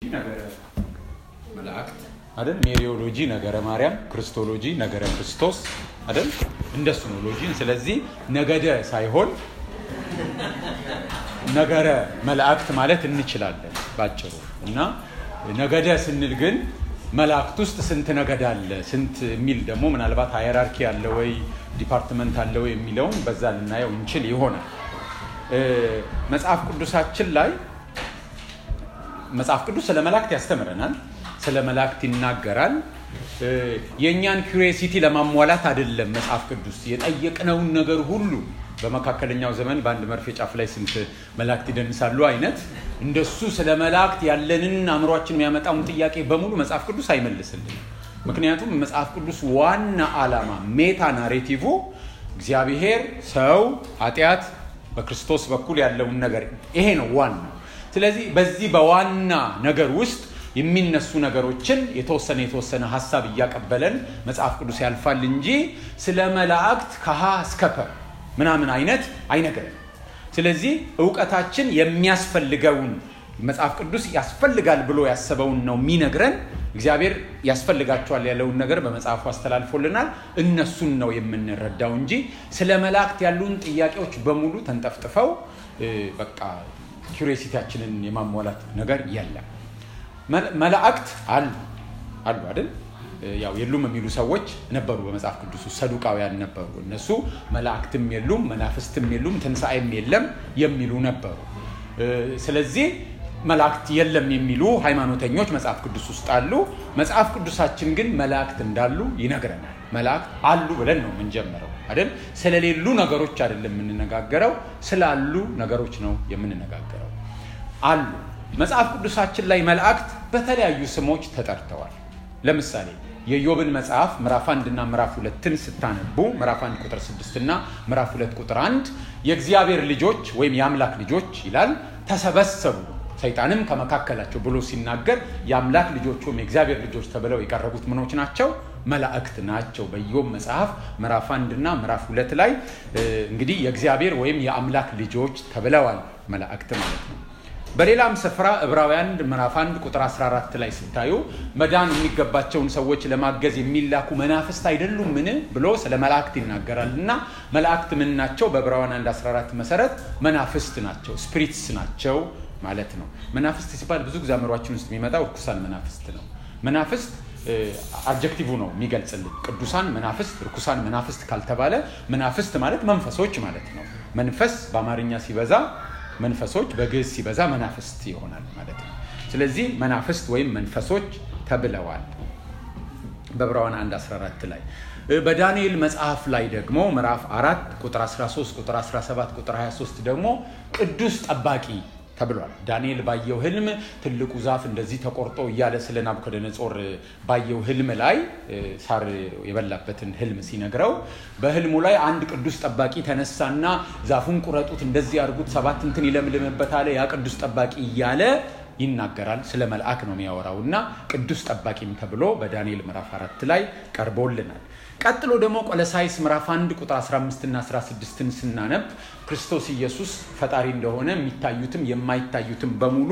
ነገረ መላእክት አይደል? ሜሪዮሎጂ ነገረ ማርያም፣ ክርስቶሎጂ ነገረ ክርስቶስ አይደል? እንደሱ ነው ሎጂን። ስለዚህ ነገደ ሳይሆን ነገረ መላእክት ማለት እንችላለን ባጭሩ። እና ነገደ ስንል ግን መላእክት ውስጥ ስንት ነገድ አለ ስንት የሚል ደግሞ ምናልባት ሃየራርኪ አለ ወይ ዲፓርትመንት አለ ወይ የሚለውን በዛ ልናየው እንችል ይሆናል። መጽሐፍ ቅዱሳችን ላይ መጽሐፍ ቅዱስ ስለ መላእክት ያስተምረናል፣ ስለ መላእክት ይናገራል። የእኛን ኩሪዮሲቲ ለማሟላት አይደለም መጽሐፍ ቅዱስ የጠየቅነውን ነገር ሁሉ በመካከለኛው ዘመን በአንድ መርፌ ጫፍ ላይ ስንት መላእክት ይደንሳሉ አይነት እንደሱ ስለ መላእክት ያለንን አእምሯችን የሚያመጣውን ጥያቄ በሙሉ መጽሐፍ ቅዱስ አይመልስልንም። ምክንያቱም መጽሐፍ ቅዱስ ዋና ዓላማ ሜታ ናሬቲቭ እግዚአብሔር፣ ሰው፣ ኃጢአት በክርስቶስ በኩል ያለውን ነገር ይሄ ነው ዋናው። ስለዚህ በዚህ በዋና ነገር ውስጥ የሚነሱ ነገሮችን የተወሰነ የተወሰነ ሀሳብ እያቀበለን መጽሐፍ ቅዱስ ያልፋል እንጂ ስለ መላእክት ከሀ እስከ ፐ ምናምን አይነት አይነግረን። ስለዚህ እውቀታችን የሚያስፈልገውን መጽሐፍ ቅዱስ ያስፈልጋል ብሎ ያሰበውን ነው የሚነግረን። እግዚአብሔር ያስፈልጋቸዋል ያለውን ነገር በመጽሐፉ አስተላልፎልናል። እነሱን ነው የምንረዳው እንጂ ስለ መላእክት ያሉን ጥያቄዎች በሙሉ ተንጠፍጥፈው በቃ ኪሪሲቲያችንን የማሟላት ነገር የለም። መላእክት አሉ አሉ አይደል? ያው የሉም የሚሉ ሰዎች ነበሩ በመጽሐፍ ቅዱስ ውስጥ ሰዱቃውያን ነበሩ። እነሱ መላእክትም የሉም መናፍስትም የሉም ትንሣኤም የለም የሚሉ ነበሩ። ስለዚህ መላእክት የለም የሚሉ ሃይማኖተኞች መጽሐፍ ቅዱስ ውስጥ አሉ። መጽሐፍ ቅዱሳችን ግን መላእክት እንዳሉ ይነግረናል። መላእክት አሉ ብለን ነው የምንጀምረው አይደል? ስለሌሉ ነገሮች አይደለም የምንነጋገረው፣ ስላሉ ነገሮች ነው የምንነጋገረው። አሉ መጽሐፍ ቅዱሳችን ላይ መላእክት በተለያዩ ስሞች ተጠርተዋል። ለምሳሌ የኢዮብን መጽሐፍ ምዕራፍ አንድ እና ምዕራፍ ሁለትን ስታነቡ ምዕራፍ አንድ ቁጥር ስድስት እና ምዕራፍ ሁለት ቁጥር አንድ የእግዚአብሔር ልጆች ወይም የአምላክ ልጆች ይላል ተሰበሰቡ ሰይጣንም ከመካከላቸው ብሎ ሲናገር የአምላክ ልጆች ወይም የእግዚአብሔር ልጆች ተብለው የቀረቡት ምኖች ናቸው? መላእክት ናቸው። በኢዮብ መጽሐፍ ምዕራፍ አንድ እና ምዕራፍ ሁለት ላይ እንግዲህ የእግዚአብሔር ወይም የአምላክ ልጆች ተብለዋል መላእክት ማለት ነው። በሌላም ስፍራ ዕብራውያን ምዕራፍ 1 ቁጥር 14 ላይ ስታዩ መዳን የሚገባቸውን ሰዎች ለማገዝ የሚላኩ መናፍስት አይደሉም ምን ብሎ ስለ መላእክት ይናገራል እና መላእክት ምን ናቸው? በዕብራውያን 1 14 መሰረት መናፍስት ናቸው፣ ስፒሪትስ ናቸው ማለት ነው። መናፍስት ሲባል ብዙ ጊዜ አእምሯችን ውስጥ የሚመጣው እርኩሳን መናፍስት ነው። መናፍስት አብጀክቲቭ ነው የሚገልጽልን። ቅዱሳን መናፍስት፣ ርኩሳን መናፍስት ካልተባለ መናፍስት ማለት መንፈሶች ማለት ነው። መንፈስ በአማርኛ ሲበዛ መንፈሶች በግዕዝ ሲበዛ መናፍስት ይሆናል ማለት ነው። ስለዚህ መናፍስት ወይም መንፈሶች ተብለዋል በዕብራውያን 1 14 ላይ። በዳንኤል መጽሐፍ ላይ ደግሞ ምዕራፍ 4 ቁጥር 13 ቁጥር 17 ቁጥር 23 ደግሞ ቅዱስ ጠባቂ ተብሏል። ዳንኤል ባየው ህልም ትልቁ ዛፍ እንደዚህ ተቆርጦ እያለ ስለ ናቡከደነጾር ባየው ህልም ላይ ሳር የበላበትን ህልም ሲነግረው በህልሙ ላይ አንድ ቅዱስ ጠባቂ ተነሳና ዛፉን ቁረጡት፣ እንደዚህ አድርጉት፣ ሰባት እንትን ይለምልምበት አለ። ያ ቅዱስ ጠባቂ እያለ ይናገራል። ስለ መልአክ ነው የሚያወራው እና ቅዱስ ጠባቂም ተብሎ በዳንኤል ምዕራፍ አራት ላይ ቀርቦልናል። ቀጥሎ ደግሞ ቆለሳይስ ምዕራፍ 1 ቁጥር 15 እና 16ን ስናነብ ክርስቶስ ኢየሱስ ፈጣሪ እንደሆነ የሚታዩትም የማይታዩትም በሙሉ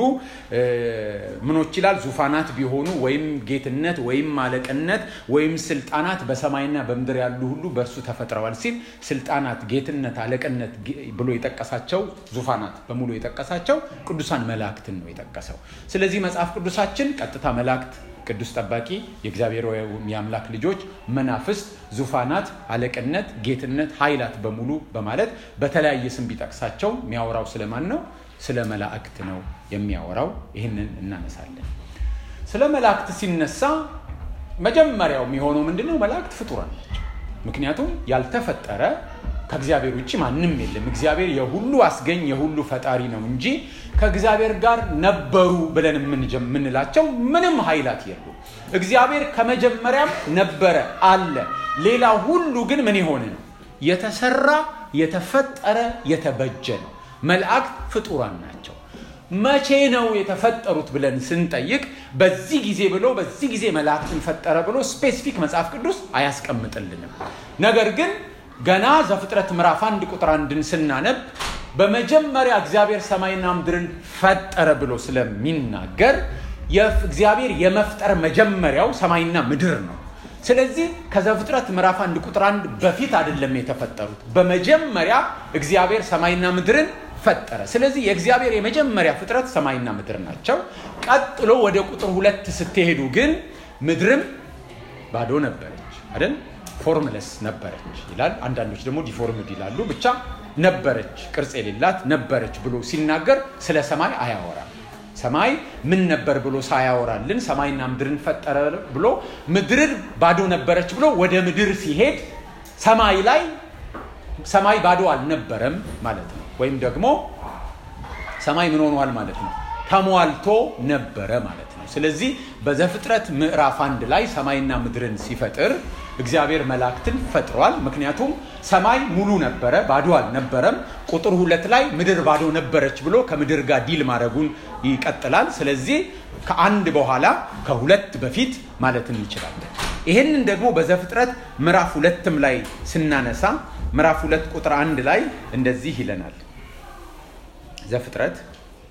ምኖች ይላል ዙፋናት ቢሆኑ ወይም ጌትነት ወይም አለቅነት ወይም ስልጣናት በሰማይና በምድር ያሉ ሁሉ በእርሱ ተፈጥረዋል ሲል ስልጣናት፣ ጌትነት፣ አለቅነት ብሎ የጠቀሳቸው ዙፋናት በሙሉ የጠቀሳቸው ቅዱሳን መላእክትን ነው የጠቀሰው። ስለዚህ መጽሐፍ ቅዱሳችን ቀጥታ መላእክት ቅዱስ ጠባቂ፣ የእግዚአብሔር የአምላክ ልጆች፣ መናፍስት፣ ዙፋናት፣ አለቅነት፣ ጌትነት፣ ኃይላት በሙሉ በማለት በተለያየ ስም ቢጠቅሳቸው የሚያወራው ስለማን ነው? ስለ መላእክት ነው የሚያወራው። ይህንን እናነሳለን። ስለ መላእክት ሲነሳ መጀመሪያው የሚሆነው ምንድን ነው? መላእክት ፍጡራን ናቸው። ምክንያቱም ያልተፈጠረ ከእግዚአብሔር ውጭ ማንም የለም። እግዚአብሔር የሁሉ አስገኝ የሁሉ ፈጣሪ ነው እንጂ ከእግዚአብሔር ጋር ነበሩ ብለን የምንላቸው ምንም ኃይላት የሉ። እግዚአብሔር ከመጀመሪያም ነበረ አለ። ሌላ ሁሉ ግን ምን የሆነ ነው? የተሰራ የተፈጠረ የተበጀ ነው። መላእክት ፍጡራን ናቸው። መቼ ነው የተፈጠሩት ብለን ስንጠይቅ በዚህ ጊዜ ብሎ በዚህ ጊዜ መላእክትን ፈጠረ ብሎ ስፔሲፊክ መጽሐፍ ቅዱስ አያስቀምጥልንም። ነገር ግን ገና ዘፍጥረት ምዕራፍ አንድ ቁጥር አንድን ስናነብ በመጀመሪያ እግዚአብሔር ሰማይና ምድርን ፈጠረ ብሎ ስለሚናገር እግዚአብሔር የመፍጠር መጀመሪያው ሰማይና ምድር ነው። ስለዚህ ከዘፍጥረት ምዕራፍ አንድ ቁጥር አንድ በፊት አይደለም የተፈጠሩት። በመጀመሪያ እግዚአብሔር ሰማይና ምድርን ፈጠረ። ስለዚህ የእግዚአብሔር የመጀመሪያ ፍጥረት ሰማይና ምድር ናቸው። ቀጥሎ ወደ ቁጥር ሁለት ስትሄዱ ግን ምድርም ባዶ ነበረች አይደል? ፎርምለስ ነበረች ይላል። አንዳንዶች ደግሞ ዲፎርምድ ይላሉ። ብቻ ነበረች፣ ቅርጽ የሌላት ነበረች ብሎ ሲናገር ስለ ሰማይ አያወራም። ሰማይ ምን ነበር ብሎ ሳያወራልን ሰማይና ምድርን ፈጠረ ብሎ ምድር ባዶ ነበረች ብሎ ወደ ምድር ሲሄድ ሰማይ ላይ ሰማይ ባዶ አልነበረም ማለት ነው። ወይም ደግሞ ሰማይ ምን ሆኗል ማለት ነው? ተሟልቶ ነበረ ማለት ነው። ስለዚህ በዘፍጥረት ምዕራፍ አንድ ላይ ሰማይና ምድርን ሲፈጥር እግዚአብሔር መላእክትን ፈጥሯል። ምክንያቱም ሰማይ ሙሉ ነበረ፣ ባዶ አልነበረም። ቁጥር ሁለት ላይ ምድር ባዶ ነበረች ብሎ ከምድር ጋር ዲል ማድረጉን ይቀጥላል። ስለዚህ ከአንድ በኋላ ከሁለት በፊት ማለት እንችላለን። ይህንን ደግሞ በዘፍጥረት ምዕራፍ ሁለትም ላይ ስናነሳ ምዕራፍ ሁለት ቁጥር አንድ ላይ እንደዚህ ይለናል። ዘፍጥረት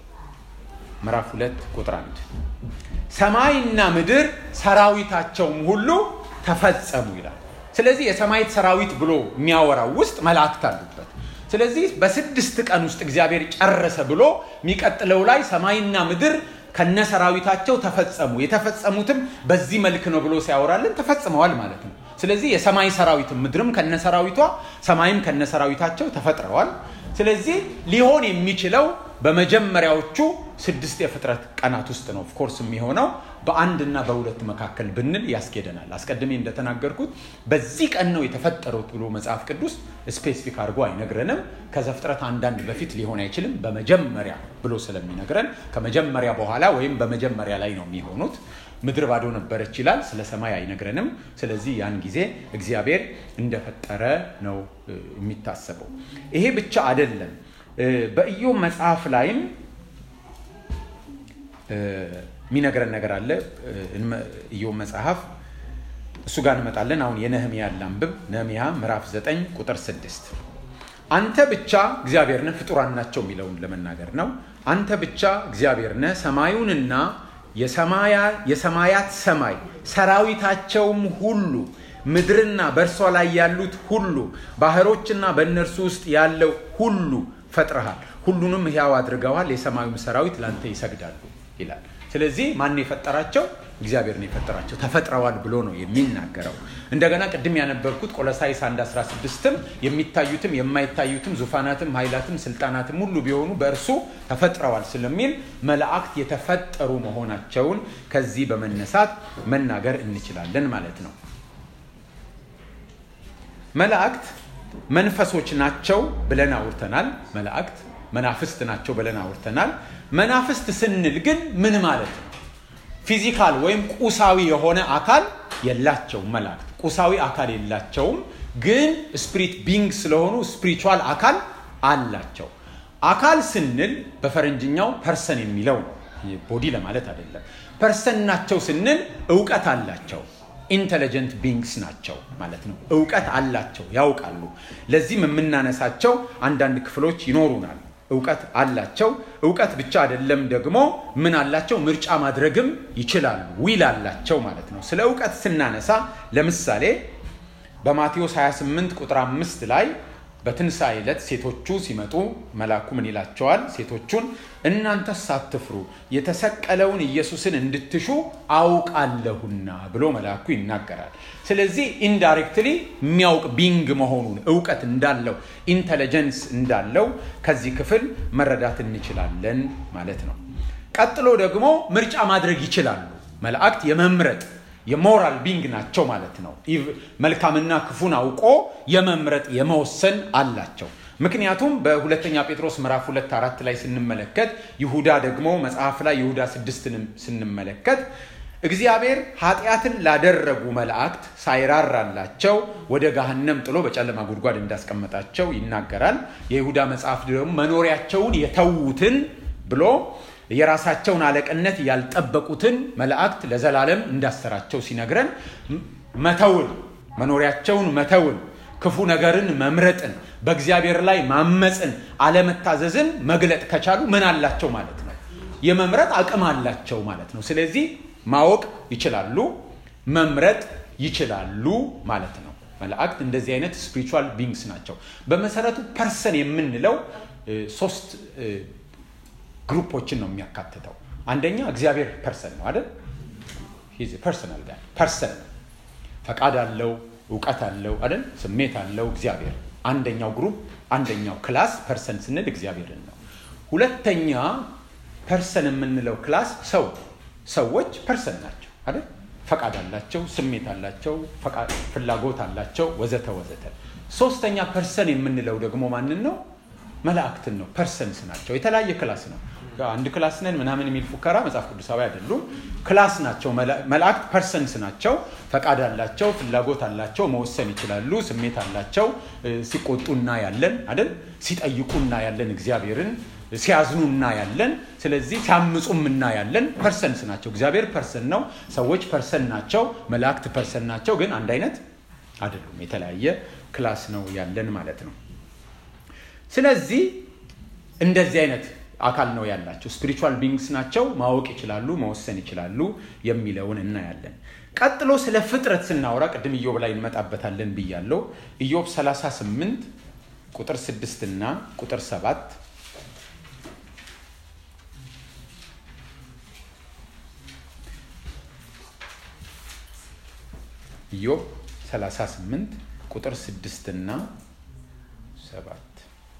ምዕራፍ ሁለት ቁጥር አንድ ሰማይና ምድር ሰራዊታቸውም ሁሉ ተፈጸሙ ይላል። ስለዚህ የሰማይት ሰራዊት ብሎ የሚያወራው ውስጥ መላእክት አሉበት። ስለዚህ በስድስት ቀን ውስጥ እግዚአብሔር ጨረሰ ብሎ የሚቀጥለው ላይ ሰማይና ምድር ከነሰራዊታቸው ተፈጸሙ፣ የተፈጸሙትም በዚህ መልክ ነው ብሎ ሲያወራልን ተፈጽመዋል ማለት ነው። ስለዚህ የሰማይ ሰራዊትም ምድርም ከነሰራዊቷ ሰማይም ከነሰራዊታቸው ተፈጥረዋል። ስለዚህ ሊሆን የሚችለው በመጀመሪያዎቹ ስድስት የፍጥረት ቀናት ውስጥ ነው ኦፍኮርስ የሚሆነው በአንድና በሁለት መካከል ብንል ያስኬደናል። አስቀድሜ እንደተናገርኩት በዚህ ቀን ነው የተፈጠሩት ብሎ መጽሐፍ ቅዱስ ስፔሲፊክ አድርጎ አይነግረንም። ከዘፍጥረት አንዳንድ በፊት ሊሆን አይችልም በመጀመሪያ ብሎ ስለሚነግረን ከመጀመሪያ በኋላ ወይም በመጀመሪያ ላይ ነው የሚሆኑት። ምድር ባዶ ነበረች ይላል። ስለ ሰማይ አይነግረንም። ስለዚህ ያን ጊዜ እግዚአብሔር እንደፈጠረ ነው የሚታሰበው። ይሄ ብቻ አይደለም። በኢዮብ መጽሐፍ ላይም የሚነግረን ነገር አለ። ኢዮብ መጽሐፍ እሱ ጋር እንመጣለን። አሁን የነህሚያ ላንብብ። ነህሚያ ምዕራፍ 9 ቁጥር 6 አንተ ብቻ እግዚአብሔር ነህ፣ ፍጡራን ናቸው የሚለውን ለመናገር ነው። አንተ ብቻ እግዚአብሔር ነህ፣ ሰማዩንና የሰማያት ሰማይ ሰራዊታቸውም ሁሉ ምድርና በእርሷ ላይ ያሉት ሁሉ ባህሮችና በእነርሱ ውስጥ ያለው ሁሉ ፈጥረሃል፣ ሁሉንም ሕያው አድርገዋል፣ የሰማዩም ሰራዊት ለአንተ ይሰግዳሉ ይላል። ስለዚህ ማን የፈጠራቸው? እግዚአብሔር ነው የፈጠራቸው። ተፈጥረዋል ብሎ ነው የሚናገረው። እንደገና ቅድም ያነበብኩት ቆሎሳይስ 1 16ም የሚታዩትም የማይታዩትም ዙፋናትም ኃይላትም ስልጣናትም ሁሉ ቢሆኑ በእርሱ ተፈጥረዋል ስለሚል መላእክት የተፈጠሩ መሆናቸውን ከዚህ በመነሳት መናገር እንችላለን ማለት ነው። መላእክት መንፈሶች ናቸው ብለን አውርተናል። መላእክት መናፍስት ናቸው ብለን አውርተናል። መናፍስት ስንል ግን ምን ማለት ነው? ፊዚካል ወይም ቁሳዊ የሆነ አካል የላቸውም። መላእክት ቁሳዊ አካል የላቸውም፣ ግን ስፒሪት ቢንግ ስለሆኑ ስፒሪቹዋል አካል አላቸው። አካል ስንል በፈረንጅኛው ፐርሰን የሚለው ነው፣ ቦዲ ለማለት አይደለም። ፐርሰን ናቸው ስንል እውቀት አላቸው ኢንቴሊጀንት ቢንግስ ናቸው ማለት ነው። እውቀት አላቸው፣ ያውቃሉ። ለዚህም የምናነሳቸው አንዳንድ ክፍሎች ይኖሩናል። እውቀት አላቸው። እውቀት ብቻ አይደለም ደግሞ ምን አላቸው? ምርጫ ማድረግም ይችላሉ። ዊል አላቸው ማለት ነው። ስለ እውቀት ስናነሳ ለምሳሌ በማቴዎስ 28 ቁጥር አምስት ላይ በትንሣኤ ዕለት ሴቶቹ ሲመጡ መልአኩ ምን ይላቸዋል? ሴቶቹን እናንተስ ሳትፍሩ የተሰቀለውን ኢየሱስን እንድትሹ አውቃለሁና ብሎ መልአኩ ይናገራል። ስለዚህ ኢንዳይሬክትሊ የሚያውቅ ቢንግ መሆኑን እውቀት እንዳለው ኢንተለጀንስ እንዳለው ከዚህ ክፍል መረዳት እንችላለን ማለት ነው። ቀጥሎ ደግሞ ምርጫ ማድረግ ይችላሉ። መላእክት የመምረጥ የሞራል ቢንግ ናቸው ማለት ነው። መልካምና ክፉን አውቆ የመምረጥ የመወሰን አላቸው። ምክንያቱም በሁለተኛ ጴጥሮስ ምዕራፍ ሁለት አራት ላይ ስንመለከት ይሁዳ ደግሞ መጽሐፍ ላይ ይሁዳ ስድስትን ስንመለከት እግዚአብሔር ኃጢአትን ላደረጉ መላእክት ሳይራራላቸው ወደ ገሃነም ጥሎ በጨለማ ጉድጓድ እንዳስቀመጣቸው ይናገራል። የይሁዳ መጽሐፍ ደግሞ መኖሪያቸውን የተዉትን ብሎ የራሳቸውን አለቅነት ያልጠበቁትን መላእክት ለዘላለም እንዳሰራቸው ሲነግረን መተውን መኖሪያቸውን መተውን ክፉ ነገርን መምረጥን በእግዚአብሔር ላይ ማመፅን አለመታዘዝን መግለጥ ከቻሉ ምን አላቸው ማለት ነው? የመምረጥ አቅም አላቸው ማለት ነው። ስለዚህ ማወቅ ይችላሉ፣ መምረጥ ይችላሉ ማለት ነው። መላእክት እንደዚህ አይነት ስፒሪቹዋል ቢንግስ ናቸው። በመሰረቱ ፐርሰን የምንለው ሶስት ግሩፖችን ነው የሚያካትተው። አንደኛ እግዚአብሔር ፐርሰን ነው አይደል? ፐርሰናል ጋር ፐርሰን ነው። ፈቃድ አለው፣ እውቀት አለው አይደል? ስሜት አለው እግዚአብሔር። አንደኛው ግሩፕ አንደኛው ክላስ ፐርሰን ስንል እግዚአብሔርን ነው። ሁለተኛ ፐርሰን የምንለው ክላስ ሰው ሰዎች ፐርሰን ናቸው አይደል? ፈቃድ አላቸው፣ ስሜት አላቸው፣ ፍላጎት አላቸው፣ ወዘተ ወዘተ። ሶስተኛ ፐርሰን የምንለው ደግሞ ማንን ነው? መላእክትን ነው። ፐርሰንስ ናቸው። የተለያየ ክላስ ነው። አንድ ክላስ ነን ምናምን የሚል ፉከራ መጽሐፍ ቅዱሳዊ አይደሉም። ክላስ ናቸው። መላእክት ፐርሰንስ ናቸው። ፈቃድ አላቸው፣ ፍላጎት አላቸው፣ መወሰን ይችላሉ፣ ስሜት አላቸው። ሲቆጡ እናያለን አይደል? ሲጠይቁ እናያለን እግዚአብሔርን ሲያዝኑ እናያለን። ስለዚህ ሲያምፁም እናያለን። ፐርሰንስ ናቸው። እግዚአብሔር ፐርሰን ነው። ሰዎች ፐርሰን ናቸው። መላእክት ፐርሰን ናቸው። ግን አንድ አይነት አይደሉም። የተለያየ ክላስ ነው ያለን ማለት ነው። ስለዚህ እንደዚህ አይነት አካል ነው ያላቸው። ስፒሪቹዋል ቢንግስ ናቸው። ማወቅ ይችላሉ፣ መወሰን ይችላሉ የሚለውን እናያለን። ቀጥሎ ስለ ፍጥረት ስናወራ ቅድም ኢዮብ ላይ እንመጣበታለን ብያለው። ኢዮብ 38 ቁጥር 6 እና ቁጥር 7 ኢዮብ 38 ቁጥር 6 እና 7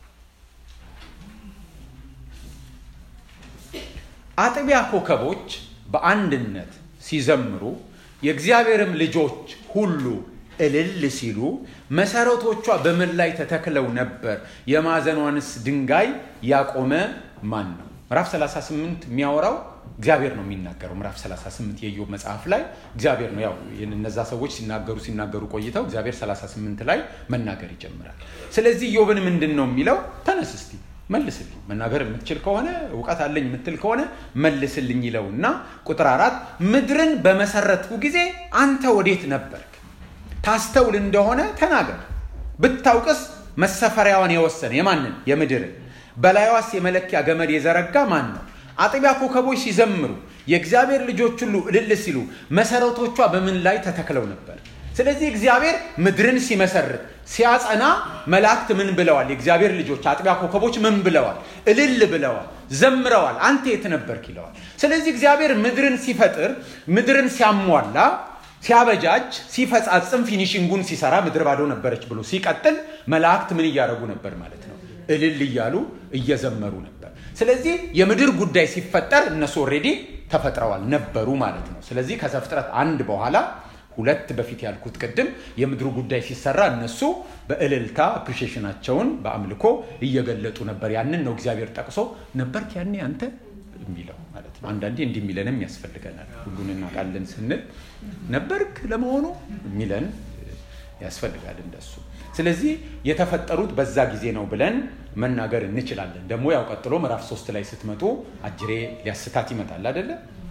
አጥቢያ ኮከቦች በአንድነት ሲዘምሩ የእግዚአብሔርም ልጆች ሁሉ እልል ሲሉ መሰረቶቿ በምን ላይ ተተክለው ነበር? የማዕዘኗንስ ድንጋይ ያቆመ ማን ነው? ምዕራፍ 38 የሚያወራው እግዚአብሔር ነው የሚናገረው። ምዕራፍ 38 የኢዮብ መጽሐፍ ላይ እግዚአብሔር ነው። ያው እነዛ ሰዎች ሲናገሩ ሲናገሩ ቆይተው እግዚአብሔር 38 ላይ መናገር ይጀምራል። ስለዚህ ኢዮብን ምንድን ነው የሚለው? ተነስ እስቲ መልስልኝ፣ መናገር የምትችል ከሆነ እውቀት አለኝ የምትል ከሆነ መልስልኝ ይለው እና ቁጥር አራት ምድርን በመሰረትኩ ጊዜ አንተ ወዴት ነበርክ? ታስተውል እንደሆነ ተናገር። ብታውቅስ መሰፈሪያዋን የወሰነ የማንን? የምድርን በላይዋስ የመለኪያ ገመድ የዘረጋ ማን ነው? አጥቢያ ኮከቦች ሲዘምሩ የእግዚአብሔር ልጆች ሁሉ እልል ሲሉ መሰረቶቿ በምን ላይ ተተክለው ነበር? ስለዚህ እግዚአብሔር ምድርን ሲመሰርት ሲያጸና መላእክት ምን ብለዋል? የእግዚአብሔር ልጆች አጥቢያ ኮከቦች ምን ብለዋል? እልል ብለዋል፣ ዘምረዋል። አንተ የት ነበርክ ይለዋል። ስለዚህ እግዚአብሔር ምድርን ሲፈጥር ምድርን ሲያሟላ ሲያበጃጅ ሲፈጻጽም ፊኒሽንጉን ሲሰራ ምድር ባዶ ነበረች ብሎ ሲቀጥል መላእክት ምን እያደረጉ ነበር ማለት ነው? እልል እያሉ እየዘመሩ ነበር። ስለዚህ የምድር ጉዳይ ሲፈጠር እነሱ ኦልሬዲ ተፈጥረዋል ነበሩ ማለት ነው። ስለዚህ ከዘፍጥረት አንድ በኋላ ሁለት በፊት ያልኩት ቅድም የምድሩ ጉዳይ ሲሰራ እነሱ በእልልታ አፕሪሺዬሽናቸውን በአምልኮ እየገለጡ ነበር። ያንን ነው እግዚአብሔር ጠቅሶ ነበርክ ያኔ አንተ የሚለው ማለት ነው። አንዳንዴ እንዲህ የሚለንም ያስፈልገናል። ሁሉን እናውቃለን ስንል ነበርክ ለመሆኑ የሚለን ያስፈልጋል እንደሱ። ስለዚህ የተፈጠሩት በዛ ጊዜ ነው ብለን መናገር እንችላለን። ደግሞ ያው ቀጥሎ ምዕራፍ ሶስት ላይ ስትመጡ አጅሬ ሊያስታት ይመጣል አይደለ?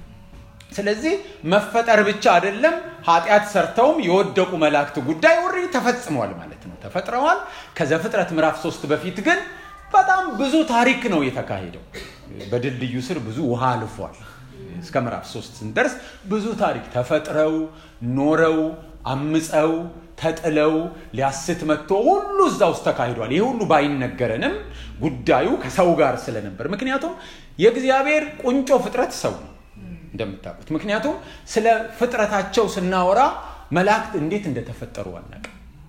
ስለዚህ መፈጠር ብቻ አይደለም፣ ኃጢአት ሰርተውም የወደቁ መላእክት ጉዳይ ወሬ ተፈጽሟል ማለት ነው። ተፈጥረዋል። ከዘፍጥረት ምዕራፍ ሶስት በፊት ግን በጣም ብዙ ታሪክ ነው የተካሄደው። በድልድዩ ስር ብዙ ውሃ አልፏል። እስከ ምዕራፍ ሶስት ስንደርስ ብዙ ታሪክ ተፈጥረው ኖረው አምፀው ተጥለው ሊያስት መጥቶ ሁሉ እዛ ውስጥ ተካሂዷል። ይህ ሁሉ ባይነገረንም ጉዳዩ ከሰው ጋር ስለነበር፣ ምክንያቱም የእግዚአብሔር ቁንጮ ፍጥረት ሰው ነው እንደምታውቁት። ምክንያቱም ስለ ፍጥረታቸው ስናወራ መላእክት እንዴት እንደተፈጠሩ አናውቅም።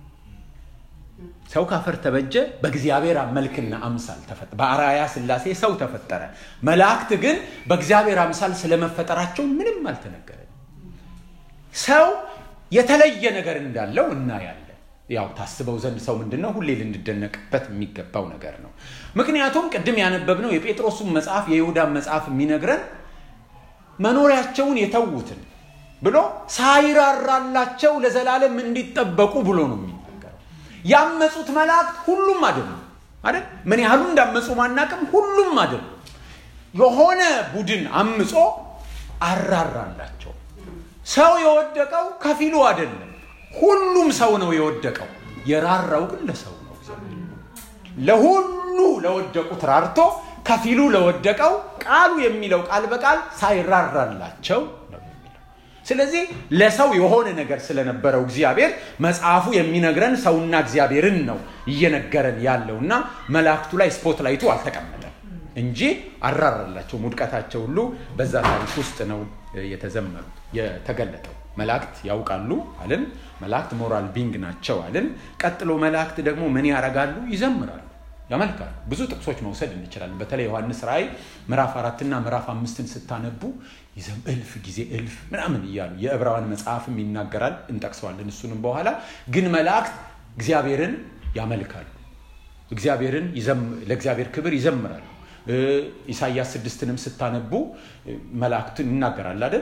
ሰው ካፈር ተበጀ፣ በእግዚአብሔር መልክና አምሳል ተፈጠረ። በአርአያ ሥላሴ ሰው ተፈጠረ። መላእክት ግን በእግዚአብሔር አምሳል ስለመፈጠራቸው ምንም አልተነገረም። ሰው የተለየ ነገር እንዳለው እናያለን። ያው ታስበው ዘንድ ሰው ምንድን ነው ሁሌ ልንደነቅበት የሚገባው ነገር ነው። ምክንያቱም ቅድም ያነበብነው የጴጥሮሱን መጽሐፍ የይሁዳን መጽሐፍ የሚነግረን መኖሪያቸውን የተዉትን ብሎ ሳይራራላቸው ለዘላለም እንዲጠበቁ ብሎ ነው የሚናገረው። ያመፁት መላእክት ሁሉም አይደሉም አይደል? ምን ያህሉ እንዳመፁ ማናቅም፣ ሁሉም አይደሉም። የሆነ ቡድን አምፆ አራራላቸው። ሰው የወደቀው ከፊሉ አይደለም፣ ሁሉም ሰው ነው የወደቀው። የራራው ግን ለሰው ነው። ለሁሉ ለወደቁት ራርቶ ከፊሉ ለወደቀው ቃሉ የሚለው ቃል በቃል ሳይራራላቸው ነው የሚለው። ስለዚህ ለሰው የሆነ ነገር ስለነበረው እግዚአብሔር መጽሐፉ የሚነግረን ሰውና እግዚአብሔርን ነው እየነገረን ያለው እና መላእክቱ ላይ ስፖት ላይቱ አልተቀመጠም እንጂ አራራላቸው። ውድቀታቸው ሁሉ በዛ ታሪክ ውስጥ ነው የተዘመሩት የተገለጠው። መላእክት ያውቃሉ አልን። መላእክት ሞራል ቢንግ ናቸው አልን። ቀጥሎ መላእክት ደግሞ ምን ያደርጋሉ? ይዘምራሉ፣ ያመልካሉ። ብዙ ጥቅሶች መውሰድ እንችላለን። በተለይ ዮሐንስ ራእይ ምዕራፍ አራትና ምዕራፍ አምስትን ስታነቡ ይዘም እልፍ ጊዜ እልፍ ምናምን እያሉ የዕብራውያን መጽሐፍም ይናገራል። እንጠቅሰዋለን እሱንም በኋላ። ግን መላእክት እግዚአብሔርን ያመልካሉ፣ እግዚአብሔርን ለእግዚአብሔር ክብር ይዘምራሉ። ኢሳያስ ስድስትንም ስታነቡ መላእክትን ይናገራል አይደል?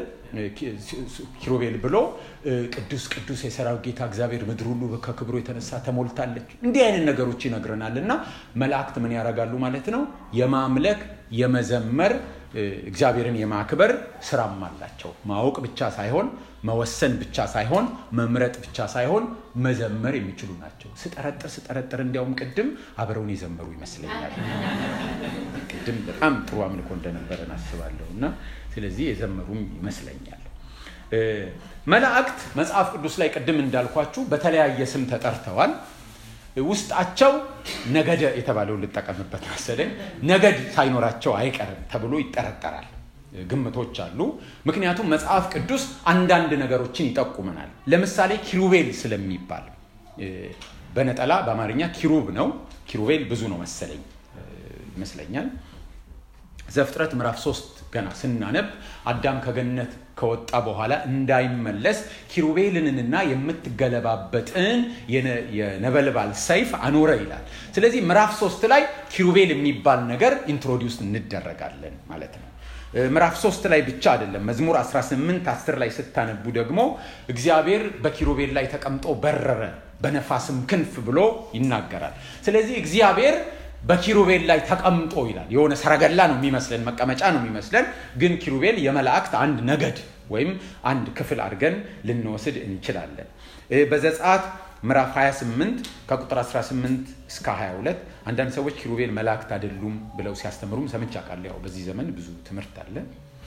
ኪሩቤል ብሎ ቅዱስ ቅዱስ የሰራዊት ጌታ እግዚአብሔር ምድር ሁሉ ከክብሩ የተነሳ ተሞልታለች። እንዲህ አይነት ነገሮች ይነግረናል። እና መላእክት ምን ያደርጋሉ ማለት ነው? የማምለክ የመዘመር እግዚአብሔርን የማክበር ስራም አላቸው። ማወቅ ብቻ ሳይሆን መወሰን ብቻ ሳይሆን መምረጥ ብቻ ሳይሆን መዘመር የሚችሉ ናቸው። ስጠረጥር ስጠረጥር እንዲያውም ቅድም አብረውን የዘመሩ ይመስለኛል። ቅድም በጣም ጥሩ አምልኮ እንደነበረን አስባለሁ እና ስለዚህ የዘመሩም ይመስለኛል። መላእክት መጽሐፍ ቅዱስ ላይ ቅድም እንዳልኳችሁ በተለያየ ስም ተጠርተዋል። ውስጣቸው ነገደ የተባለውን ልጠቀምበት መሰለኝ ነገድ ሳይኖራቸው አይቀርም ተብሎ ይጠረጠራል። ግምቶች አሉ። ምክንያቱም መጽሐፍ ቅዱስ አንዳንድ ነገሮችን ይጠቁመናል። ለምሳሌ ኪሩቤል ስለሚባል በነጠላ በአማርኛ ኪሩብ ነው። ኪሩቤል ብዙ ነው መሰለኝ ይመስለኛል። ዘፍጥረት ምዕራፍ ሶስት ገና ስናነብ አዳም ከገነት ከወጣ በኋላ እንዳይመለስ ኪሩቤልንና የምትገለባበጥን የነበልባል ሰይፍ አኖረ ይላል። ስለዚህ ምዕራፍ ሶስት ላይ ኪሩቤል የሚባል ነገር ኢንትሮዲውስ እንደረጋለን ማለት ነው። ምዕራፍ ሶስት ላይ ብቻ አይደለም። መዝሙር 18 10 ላይ ስታነቡ ደግሞ እግዚአብሔር በኪሩቤል ላይ ተቀምጦ በረረ፣ በነፋስም ክንፍ ብሎ ይናገራል። ስለዚህ እግዚአብሔር በኪሩቤል ላይ ተቀምጦ ይላል። የሆነ ሰረገላ ነው የሚመስለን፣ መቀመጫ ነው የሚመስለን። ግን ኪሩቤል የመላእክት አንድ ነገድ ወይም አንድ ክፍል አድርገን ልንወስድ እንችላለን። በዘጸአት ምዕራፍ 28 ከቁጥር 18 እስከ 22 አንዳንድ ሰዎች ኪሩቤል መላእክት አይደሉም ብለው ሲያስተምሩም ሰምቼ አውቃለሁ። ያው በዚህ ዘመን ብዙ ትምህርት አለ።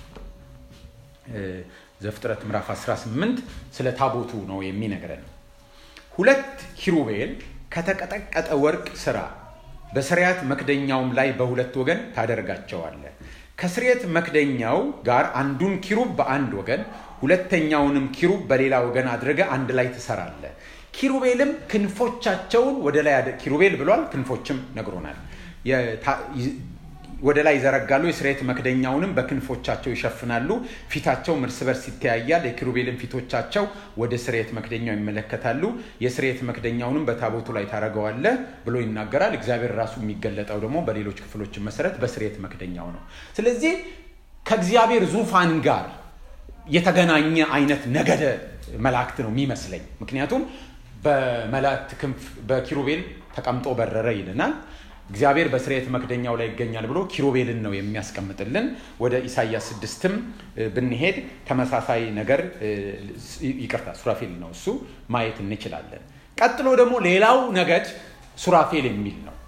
ዘፍጥረት ምዕራፍ 18 ስለ ታቦቱ ነው የሚነግረን። ሁለት ኪሩቤል ከተቀጠቀጠ ወርቅ ስራ በስርያት መክደኛውም ላይ በሁለት ወገን ታደርጋቸዋለ። ከስርየት መክደኛው ጋር አንዱን ኪሩብ በአንድ ወገን ሁለተኛውንም ኪሩብ በሌላ ወገን አድርገ አንድ ላይ ትሰራለ። ኪሩቤልም ክንፎቻቸውን ወደ ላይ ኪሩቤል ብሏል፣ ክንፎችም ነግሮናል። ወደ ላይ ይዘረጋሉ። የስርየት መክደኛውንም በክንፎቻቸው ይሸፍናሉ። ፊታቸውም እርስ በርስ ይተያያል። የኪሩቤልን ፊቶቻቸው ወደ ስርየት መክደኛው ይመለከታሉ። የስርየት መክደኛውንም በታቦቱ ላይ ታደርገዋለ ብሎ ይናገራል። እግዚአብሔር ራሱ የሚገለጠው ደግሞ በሌሎች ክፍሎች መሰረት በስርየት መክደኛው ነው። ስለዚህ ከእግዚአብሔር ዙፋን ጋር የተገናኘ አይነት ነገደ መላእክት ነው የሚመስለኝ። ምክንያቱም በመላእክት ክንፍ በኪሩቤል ተቀምጦ በረረ ይልናል። እግዚአብሔር በስርየት መክደኛው ላይ ይገኛል ብሎ ኪሩቤልን ነው የሚያስቀምጥልን። ወደ ኢሳይያስ ስድስትም ብንሄድ ተመሳሳይ ነገር ይቅርታ፣ ሱራፌል ነው እሱ ማየት እንችላለን። ቀጥሎ ደግሞ ሌላው ነገድ ሱራፌል የሚል ነው።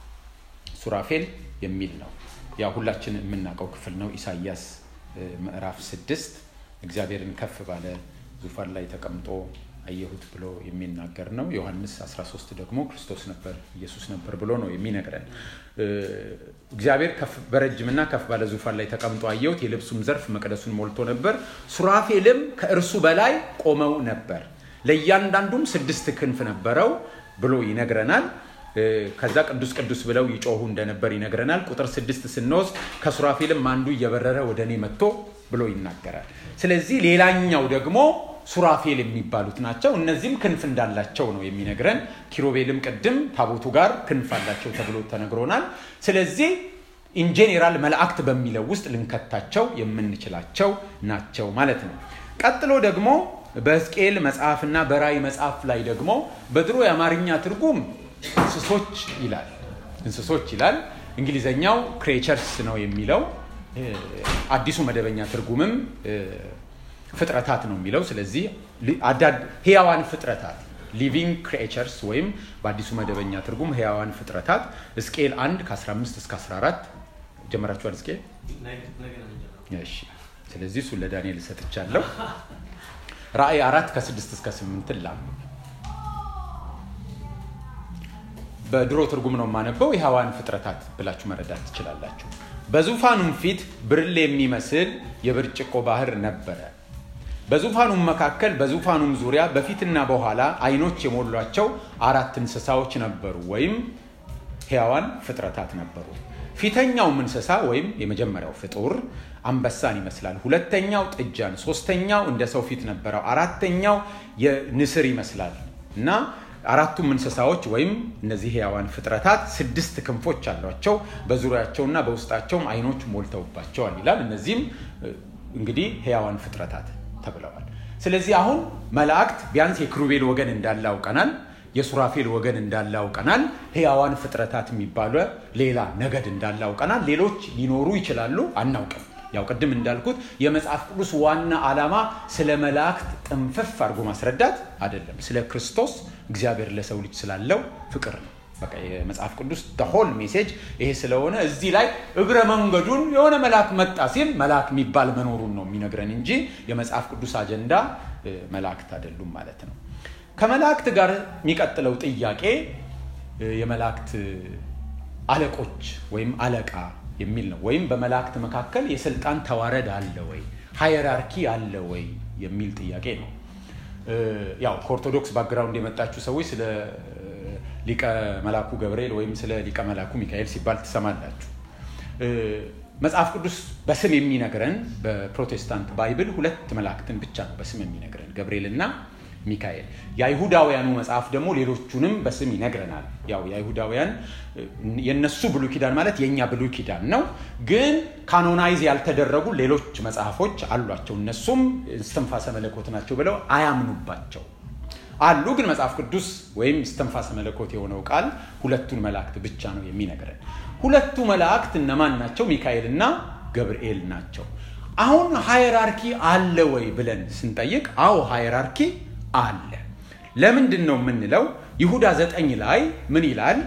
ሱራፌል የሚል ነው። ያው ሁላችን የምናውቀው ክፍል ነው። ኢሳይያስ ምዕራፍ ስድስት እግዚአብሔርን ከፍ ባለ ዙፋን ላይ ተቀምጦ አየሁት ብሎ የሚናገር ነው። ዮሐንስ 13 ደግሞ ክርስቶስ ነበር ኢየሱስ ነበር ብሎ ነው የሚነግረን። እግዚአብሔር በረጅምና ከፍ ባለ ዙፋን ላይ ተቀምጦ አየሁት፣ የልብሱም ዘርፍ መቅደሱን ሞልቶ ነበር። ሱራፌልም ከእርሱ በላይ ቆመው ነበር፣ ለእያንዳንዱም ስድስት ክንፍ ነበረው ብሎ ይነግረናል። ከዛ ቅዱስ ቅዱስ ብለው ይጮሁ እንደነበር ይነግረናል። ቁጥር ስድስት ስንወስድ ከሱራፌልም አንዱ እየበረረ ወደ እኔ መጥቶ ብሎ ይናገራል። ስለዚህ ሌላኛው ደግሞ ሱራፌል የሚባሉት ናቸው። እነዚህም ክንፍ እንዳላቸው ነው የሚነግረን። ኪሩቤልም ቅድም ታቦቱ ጋር ክንፍ አላቸው ተብሎ ተነግሮናል። ስለዚህ ኢንጄኔራል መላእክት በሚለው ውስጥ ልንከታቸው የምንችላቸው ናቸው ማለት ነው። ቀጥሎ ደግሞ በሕዝቅኤል መጽሐፍና በራእይ መጽሐፍ ላይ ደግሞ በድሮ የአማርኛ ትርጉም እንስሶች ይላል እንስሶች ይላል። እንግሊዘኛው ክሬቸርስ ነው የሚለው። አዲሱ መደበኛ ትርጉምም ፍጥረታት ነው የሚለው። ስለዚህ ህያዋን ፍጥረታት ሊቪንግ ክሬቸርስ ወይም በአዲሱ መደበኛ ትርጉም ህያዋን ፍጥረታት ሕዝቅኤል 1 ከ15 እስከ 14 ጀመራችኋል? እስኪ እሺ። ስለዚህ እሱን ለዳንኤል ሰጥቻለሁ። ራእይ አራት ከስድስት እስከ ስምንት ላም በድሮ ትርጉም ነው የማነበው። የሐዋን ፍጥረታት ብላችሁ መረዳት ትችላላችሁ። በዙፋኑም ፊት ብርሌ የሚመስል የብርጭቆ ባህር ነበረ። በዙፋኑም መካከል በዙፋኑም ዙሪያ በፊትና በኋላ አይኖች የሞሏቸው አራት እንስሳዎች ነበሩ፣ ወይም ሕያዋን ፍጥረታት ነበሩ። ፊተኛውም እንስሳ ወይም የመጀመሪያው ፍጡር አንበሳን ይመስላል። ሁለተኛው ጥጃን፣ ሶስተኛው እንደ ሰው ፊት ነበረው፣ አራተኛው የንስር ይመስላል እና አራቱም እንስሳዎች ወይም እነዚህ ሕያዋን ፍጥረታት ስድስት ክንፎች አሏቸው፣ በዙሪያቸውና በውስጣቸውም አይኖች ሞልተውባቸዋል ይላል። እነዚህም እንግዲህ ሕያዋን ፍጥረታት ተብለዋል። ስለዚህ አሁን መላእክት ቢያንስ የክሩቤል ወገን እንዳለ አውቀናል። የሱራፌል ወገን እንዳለ አውቀናል። ሕያዋን ፍጥረታት የሚባለ ሌላ ነገድ እንዳለ አውቀናል። ሌሎች ሊኖሩ ይችላሉ፣ አናውቅም። ያው ቅድም እንዳልኩት የመጽሐፍ ቅዱስ ዋና ዓላማ ስለ መላእክት ጥንፍፍ አድርጎ ማስረዳት አይደለም። ስለ ክርስቶስ እግዚአብሔር ለሰው ልጅ ስላለው ፍቅር ነው። በቃ የመጽሐፍ ቅዱስ ሆል ሜሴጅ ይሄ ስለሆነ እዚህ ላይ እግረ መንገዱን የሆነ መልአክ መጣ ሲል መልአክ የሚባል መኖሩን ነው የሚነግረን እንጂ የመጽሐፍ ቅዱስ አጀንዳ መላእክት አይደሉም ማለት ነው። ከመላእክት ጋር የሚቀጥለው ጥያቄ የመላእክት አለቆች ወይም አለቃ የሚል ነው። ወይም በመላእክት መካከል የስልጣን ተዋረድ አለ ወይ፣ ሃየራርኪ አለ ወይ የሚል ጥያቄ ነው። ያው ከኦርቶዶክስ ባክግራውንድ የመጣችሁ ሰዎች ስለ ሊቀ መላኩ ገብርኤል ወይም ስለ ሊቀ መላኩ ሚካኤል ሲባል ትሰማላችሁ። መጽሐፍ ቅዱስ በስም የሚነግረን በፕሮቴስታንት ባይብል ሁለት መላእክትን ብቻ ነው በስም የሚነግረን ገብርኤል እና ሚካኤል። የአይሁዳውያኑ መጽሐፍ ደግሞ ሌሎቹንም በስም ይነግረናል። ያው የአይሁዳውያን የነሱ ብሉይ ኪዳን ማለት የእኛ ብሉይ ኪዳን ነው፣ ግን ካኖናይዝ ያልተደረጉ ሌሎች መጽሐፎች አሏቸው። እነሱም እስትንፋሰ መለኮት ናቸው ብለው አያምኑባቸው አሉ። ግን መጽሐፍ ቅዱስ ወይም እስትንፋሰ መለኮት የሆነው ቃል ሁለቱን መላእክት ብቻ ነው የሚነግረን። ሁለቱ መላእክት እነማን ናቸው? ሚካኤል እና ገብርኤል ናቸው። አሁን ሃየራርኪ አለ ወይ ብለን ስንጠይቅ፣ አዎ ሃየራርኪ አለ። ለምንድን ነው የምንለው? ይሁዳ ዘጠኝ ላይ ምን ይላል?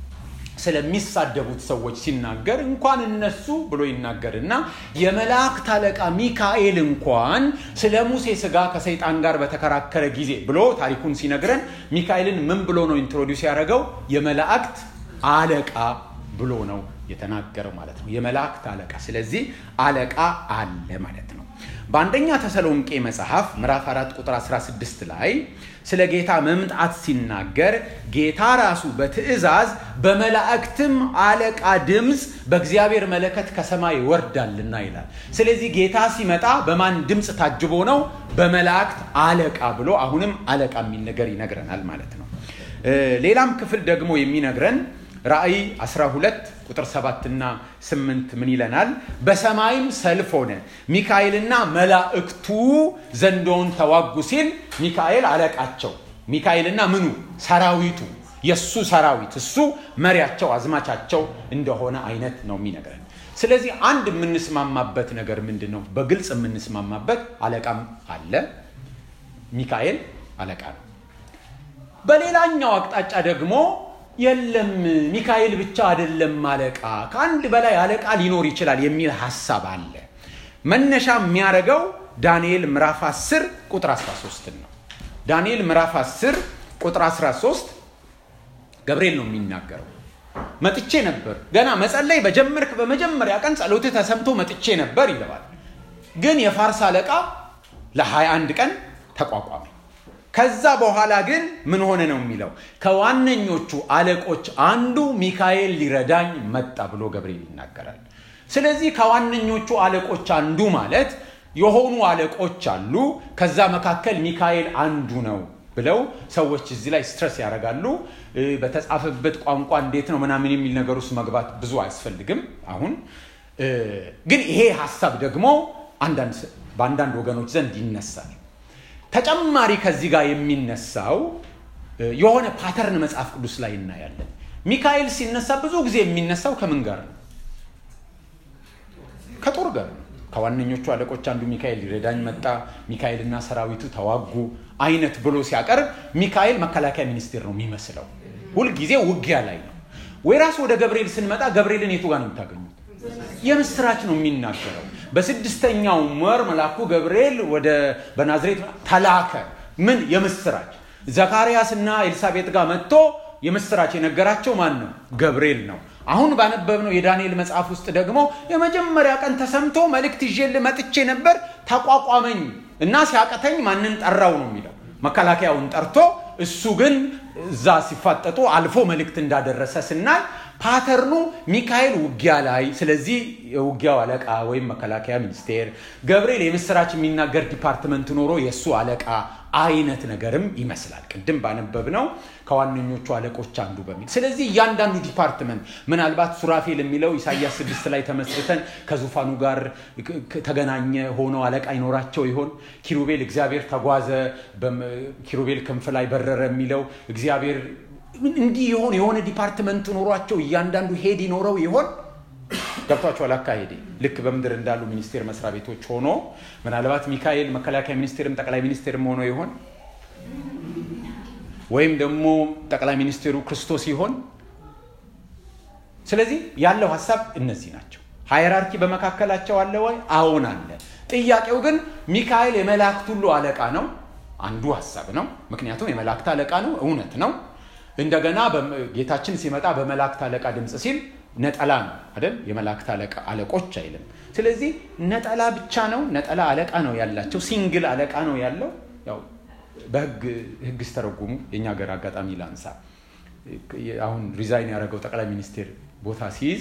ስለሚሳደቡት ሰዎች ሲናገር እንኳን እነሱ ብሎ ይናገርና የመላእክት አለቃ ሚካኤል እንኳን ስለ ሙሴ ስጋ ከሰይጣን ጋር በተከራከረ ጊዜ ብሎ ታሪኩን ሲነግረን ሚካኤልን ምን ብሎ ነው ኢንትሮዲውስ ያደረገው? የመላእክት አለቃ ብሎ ነው የተናገረው ማለት ነው። የመላእክት አለቃ። ስለዚህ አለቃ አለ ማለት ነው። በአንደኛ ተሰሎንቄ መጽሐፍ ምዕራፍ 4 ቁጥር 16 ላይ ስለ ጌታ መምጣት ሲናገር ጌታ ራሱ በትእዛዝ በመላእክትም አለቃ ድምፅ በእግዚአብሔር መለከት ከሰማይ ይወርዳልና ይላል። ስለዚህ ጌታ ሲመጣ በማን ድምፅ ታጅቦ ነው? በመላእክት አለቃ ብሎ አሁንም አለቃ የሚል ነገር ይነግረናል ማለት ነው። ሌላም ክፍል ደግሞ የሚነግረን ራእይ 12 ቁጥር 7 እና 8 ምን ይለናል? በሰማይም ሰልፍ ሆነ፣ ሚካኤልና መላእክቱ ዘንዶውን ተዋጉ ሲል ሚካኤል አለቃቸው፣ ሚካኤልና ምኑ ሰራዊቱ፣ የእሱ ሰራዊት እሱ መሪያቸው፣ አዝማቻቸው እንደሆነ አይነት ነው የሚነግረን። ስለዚህ አንድ የምንስማማበት ነገር ምንድን ነው? በግልጽ የምንስማማበት አለቃም አለ። ሚካኤል አለቃ ነው። በሌላኛው አቅጣጫ ደግሞ የለም ሚካኤል ብቻ አይደለም አለቃ፣ ከአንድ በላይ አለቃ ሊኖር ይችላል የሚል ሀሳብ አለ። መነሻ የሚያደርገው ዳንኤል ምዕራፍ 10 ቁጥር 13 ነው። ዳንኤል ምዕራፍ 10 ቁጥር 13 ገብርኤል ነው የሚናገረው። መጥቼ ነበር ገና መጸለይ በጀመርክ በመጀመሪያ ቀን ጸሎትህ ተሰምቶ መጥቼ ነበር ይለዋል። ግን የፋርስ አለቃ ለ21 ቀን ተቋቋመ። ከዛ በኋላ ግን ምን ሆነ ነው የሚለው ከዋነኞቹ አለቆች አንዱ ሚካኤል ሊረዳኝ መጣ ብሎ ገብርኤል ይናገራል። ስለዚህ ከዋነኞቹ አለቆች አንዱ ማለት የሆኑ አለቆች አሉ። ከዛ መካከል ሚካኤል አንዱ ነው ብለው ሰዎች እዚህ ላይ ስትረስ ያደርጋሉ። በተጻፈበት ቋንቋ እንዴት ነው ምናምን የሚል ነገር ውስጥ መግባት ብዙ አያስፈልግም። አሁን ግን ይሄ ሀሳብ ደግሞ በአንዳንድ ወገኖች ዘንድ ይነሳል። ተጨማሪ ከዚህ ጋር የሚነሳው የሆነ ፓተርን መጽሐፍ ቅዱስ ላይ እናያለን። ሚካኤል ሲነሳ ብዙ ጊዜ የሚነሳው ከምን ጋር ነው? ከጦር ጋር ነው። ከዋነኞቹ አለቆች አንዱ ሚካኤል ሊረዳኝ መጣ፣ ሚካኤልና ሰራዊቱ ተዋጉ አይነት ብሎ ሲያቀርብ ሚካኤል መከላከያ ሚኒስቴር ነው የሚመስለው። ሁልጊዜ ውጊያ ላይ ነው። ወይ ራስ ወደ ገብርኤል ስንመጣ ገብርኤልን የቱ ጋር ነው የምታገኙት? የምስራች ነው የሚናገረው። በስድስተኛው ወር መልአኩ ገብርኤል ወደ በናዝሬት ተላከ። ምን የምስራች? ዘካርያስ እና ኤልሳቤጥ ጋር መጥቶ የምስራች የነገራቸው ማን ነው? ገብርኤል ነው። አሁን ባነበብነው የዳንኤል መጽሐፍ ውስጥ ደግሞ የመጀመሪያ ቀን ተሰምቶ መልእክት ይዤልህ መጥቼ ነበር ተቋቋመኝ እና ሲያቀተኝ ማንን ጠራው ነው የሚለው መከላከያውን ጠርቶ እሱ ግን እዛ ሲፋጠጡ አልፎ መልእክት እንዳደረሰ ስናይ ፓተርኑ ሚካኤል ውጊያ ላይ ስለዚህ የውጊያው አለቃ ወይም መከላከያ ሚኒስቴር ገብርኤል የምስራች የሚናገር ዲፓርትመንት ኖሮ የእሱ አለቃ አይነት ነገርም ይመስላል ቅድም ባነበብነው ከዋነኞቹ አለቆች አንዱ በሚል ስለዚህ እያንዳንዱ ዲፓርትመንት ምናልባት ሱራፌል የሚለው ኢሳያስ ስድስት ላይ ተመስርተን ከዙፋኑ ጋር ተገናኘ ሆነው አለቃ ይኖራቸው ይሆን ኪሩቤል እግዚአብሔር ተጓዘ ኪሩቤል ክንፍ ላይ በረረ የሚለው እግዚአብሔር እንዲህ የሆን የሆነ ዲፓርትመንት ኖሯቸው እያንዳንዱ ሄድ ይኖረው ይሆን ገብቷቸዋል አካሄዴ ልክ በምድር እንዳሉ ሚኒስቴር መስሪያ ቤቶች ሆኖ ምናልባት ሚካኤል መከላከያ ሚኒስቴርም ጠቅላይ ሚኒስቴርም ሆኖ ይሆን ወይም ደግሞ ጠቅላይ ሚኒስቴሩ ክርስቶስ ይሆን ስለዚህ ያለው ሀሳብ እነዚህ ናቸው ሃይራርኪ በመካከላቸው አለ ወይ አዎን አለ ጥያቄው ግን ሚካኤል የመላእክት ሁሉ አለቃ ነው አንዱ ሀሳብ ነው ምክንያቱም የመላእክት አለቃ ነው እውነት ነው እንደገና ጌታችን ሲመጣ በመላእክት አለቃ ድምፅ ሲል ነጠላ ነው አይደል የመላእክት አለቃ አለቆች አይልም ስለዚህ ነጠላ ብቻ ነው ነጠላ አለቃ ነው ያላቸው ሲንግል አለቃ ነው ያለው ያው በህግ ህግ ስተረጉሙ የእኛ ሀገር አጋጣሚ ላንሳ አሁን ሪዛይን ያደረገው ጠቅላይ ሚኒስቴር ቦታ ሲይዝ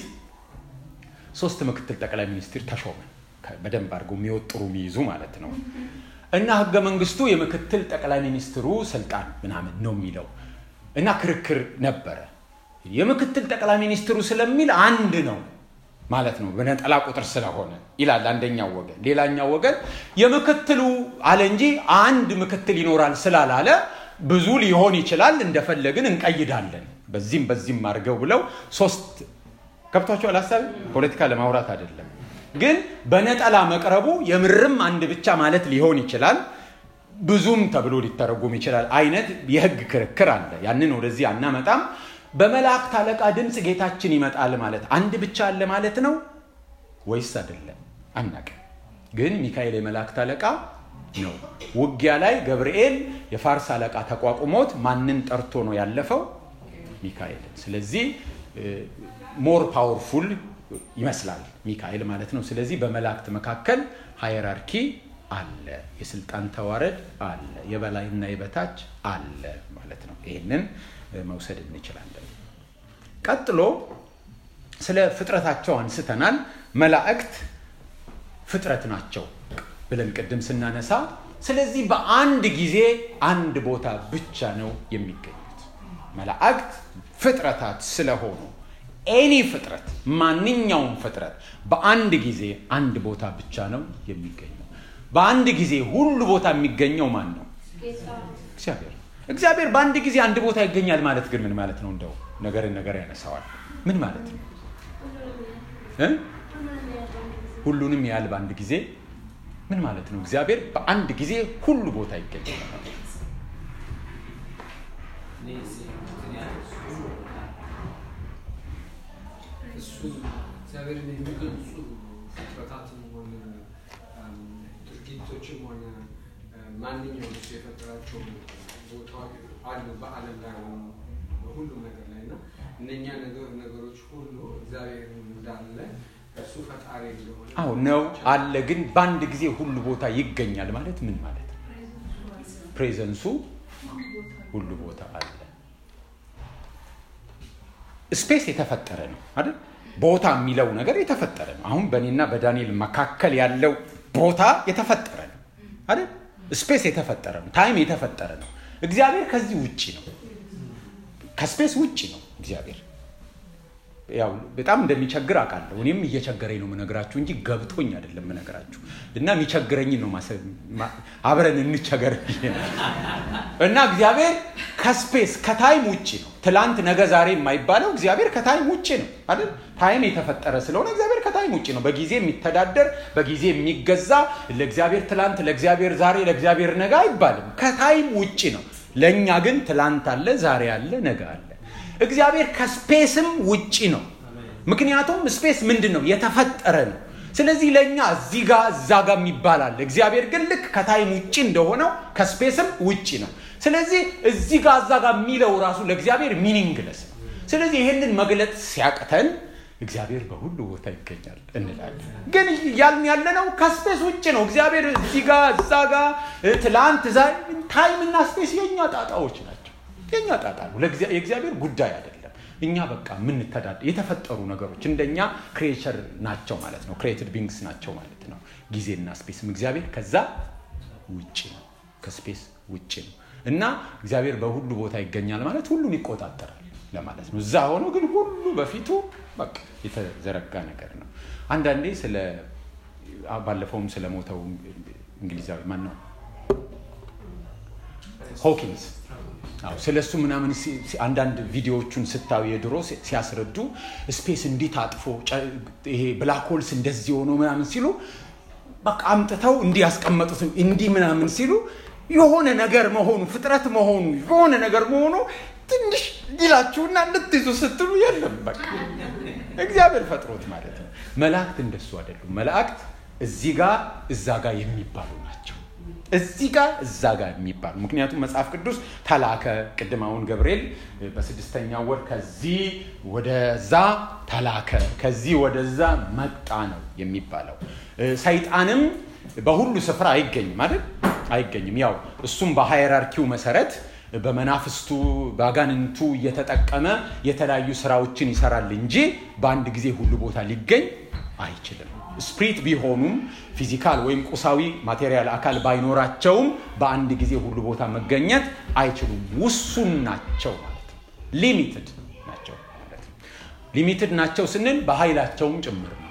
ሶስት ምክትል ጠቅላይ ሚኒስትር ተሾመ በደንብ አድርገው የሚወጥሩ የሚይዙ ማለት ነው እና ህገ መንግስቱ የምክትል ጠቅላይ ሚኒስትሩ ስልጣን ምናምን ነው የሚለው እና ክርክር ነበረ የምክትል ጠቅላይ ሚኒስትሩ ስለሚል አንድ ነው ማለት ነው በነጠላ ቁጥር ስለሆነ ይላል አንደኛው ወገን ሌላኛው ወገን የምክትሉ አለ እንጂ አንድ ምክትል ይኖራል ስላላለ ብዙ ሊሆን ይችላል እንደፈለግን እንቀይዳለን በዚህም በዚህም አድርገው ብለው ሶስት ከብቷቸው ሀሳብ ፖለቲካ ለማውራት አይደለም ግን በነጠላ መቅረቡ የምርም አንድ ብቻ ማለት ሊሆን ይችላል ብዙም ተብሎ ሊተረጉም ይችላል አይነት የህግ ክርክር አለ ያንን ወደዚህ አናመጣም በመላእክት አለቃ ድምፅ ጌታችን ይመጣል ማለት አንድ ብቻ አለ ማለት ነው ወይስ አይደለም አናቅ ግን ሚካኤል የመላእክት አለቃ ነው ውጊያ ላይ ገብርኤል የፋርስ አለቃ ተቋቁሞት ማንን ጠርቶ ነው ያለፈው ሚካኤልን ስለዚህ ሞር ፓወርፉል ይመስላል ሚካኤል ማለት ነው ስለዚህ በመላእክት መካከል ሃየራርኪ አለ የስልጣን ተዋረድ አለ የበላይና የበታች አለ ማለት ነው ይህንን መውሰድ እንችላለን ቀጥሎ ስለ ፍጥረታቸው አንስተናል መላእክት ፍጥረት ናቸው ብለን ቅድም ስናነሳ ስለዚህ በአንድ ጊዜ አንድ ቦታ ብቻ ነው የሚገኙት መላእክት ፍጥረታት ስለሆኑ ኤኒ ፍጥረት ማንኛውም ፍጥረት በአንድ ጊዜ አንድ ቦታ ብቻ ነው የሚገኘው በአንድ ጊዜ ሁሉ ቦታ የሚገኘው ማን ነው እግዚአብሔር እግዚአብሔር በአንድ ጊዜ አንድ ቦታ ይገኛል ማለት ግን ምን ማለት ነው እንደው ነገርን ነገር ያነሳዋል ምን ማለት ነው ሁሉንም ያህል በአንድ ጊዜ ምን ማለት ነው እግዚአብሔር በአንድ ጊዜ ሁሉ ቦታ ይገኛል እግዚአብሔርን የሚገልጹ ፍጥረታትም ሆነ ድርጊቶችም ሆነ ማንኛውም እሱ የፈጠራቸው ቦታዎች አሉ በአለም ላይ ሆኑ በሁሉም ነገር ላይ እና እነኛ ነገሮች ሁሉ እግዚአብሔር እንዳለ እሱ ፈጣሪ እንደሆነ አዎ ነው አለ ግን በአንድ ጊዜ ሁሉ ቦታ ይገኛል ማለት ምን ማለት ነው ፕሬዘንሱ ሁሉ ቦታ አለ ስፔስ የተፈጠረ ነው አይደል ቦታ የሚለው ነገር የተፈጠረ ነው አሁን በእኔና በዳንኤል መካከል ያለው ቦታ የተፈጠረ ነው አይደል ስፔስ የተፈጠረ ነው ታይም የተፈጠረ ነው እግዚአብሔር ከዚህ ውጭ ነው ከስፔስ ውጭ ነው እግዚአብሔር ያው በጣም እንደሚቸግር አውቃለሁ እኔም እየቸገረኝ ነው ምነግራችሁ እንጂ ገብቶኝ አይደለም ምነግራችሁ እና የሚቸግረኝ ነው አብረን እንቸገር እና እግዚአብሔር ከስፔስ ከታይም ውጭ ነው ትላንት ነገ ዛሬ የማይባለው እግዚአብሔር ከታይም ውጭ ነው አይደል ታይም የተፈጠረ ስለሆነ እግዚአብሔር ከታይም ውጭ ነው በጊዜ የሚተዳደር በጊዜ የሚገዛ ለእግዚአብሔር ትላንት ለእግዚአብሔር ዛሬ ለእግዚአብሔር ነገ አይባልም ከታይም ውጭ ነው ለእኛ ግን ትላንት አለ ዛሬ አለ ነገ አለ እግዚአብሔር ከስፔስም ውጭ ነው ምክንያቱም ስፔስ ምንድን ነው? የተፈጠረ ነው። ስለዚህ ለእኛ እዚህ ጋር እዛ ጋር የሚባላል። እግዚአብሔር ግን ልክ ከታይም ውጭ እንደሆነው ከስፔስም ውጭ ነው። ስለዚህ እዚህ ጋር እዛ ጋር የሚለው ራሱ ለእግዚአብሔር ሚኒንግለስ ነው። ስለዚህ ይህንን መግለጽ ሲያቅተን እግዚአብሔር በሁሉ ቦታ ይገኛል እንላለን። ግን ያልን ያለነው ከስፔስ ውጭ ነው። እግዚአብሔር እዚህ ጋር እዛ ጋር ትላንት ዛ ታይም እና ስፔስ የእኛ ጣጣዎች ናቸው። የእኛ ጣጣ ነው፣ የእግዚአብሔር ጉዳይ አይደለም። እኛ በቃ የምንተዳደ የተፈጠሩ ነገሮች እንደኛ ክሬቸር ናቸው ማለት ነው። ክሬትድ ቢንግስ ናቸው ማለት ነው። ጊዜና ስፔስም እግዚአብሔር ከዛ ውጭ ነው፣ ከስፔስ ውጭ ነው እና እግዚአብሔር በሁሉ ቦታ ይገኛል ማለት ሁሉን ይቆጣጠራል ለማለት ነው። እዛ ሆኖ ግን ሁሉ በፊቱ በቃ የተዘረጋ ነገር ነው። አንዳንዴ ስለ ባለፈውም ስለ ሞተው እንግሊዛዊ ማን ነው ሆኪንስ ስለ እሱ ምናምን አንዳንድ ቪዲዮዎቹን ስታዩ የድሮ ሲያስረዱ ስፔስ እንዲህ ታጥፎ ይሄ ብላክ ሆልስ እንደዚህ ሆኖ ምናምን ሲሉ በቃ አምጥተው እንዲህ ያስቀመጡት እንዲህ ምናምን ሲሉ የሆነ ነገር መሆኑ ፍጥረት መሆኑ የሆነ ነገር መሆኑ ትንሽ ይላችሁና ልትይዙ ስትሉ የለም በቃ እግዚአብሔር ፈጥሮት ማለት ነው። መላእክት እንደሱ አይደሉም። መላእክት እዚህ ጋር እዛ ጋር የሚባሉ ናቸው። እዚህ ጋር እዛ ጋር የሚባሉ ምክንያቱም መጽሐፍ ቅዱስ ተላከ። ቅድም አሁን ገብርኤል በስድስተኛ ወር ከዚህ ወደዛ ተላከ፣ ከዚህ ወደዛ መጣ ነው የሚባለው። ሰይጣንም በሁሉ ስፍራ አይገኝም አይደል? አይገኝም። ያው እሱም በሃይራርኪው መሰረት በመናፍስቱ በአጋንንቱ እየተጠቀመ የተለያዩ ስራዎችን ይሰራል እንጂ በአንድ ጊዜ ሁሉ ቦታ ሊገኝ አይችልም። ስፕሪት ቢሆኑም ፊዚካል ወይም ቁሳዊ ማቴሪያል አካል ባይኖራቸውም በአንድ ጊዜ ሁሉ ቦታ መገኘት አይችሉም። ውሱን ናቸው ማለት ነው። ሊሚትድ ናቸው ማለት ነው። ሊሚትድ ናቸው ስንል በኃይላቸውም ጭምር ነው።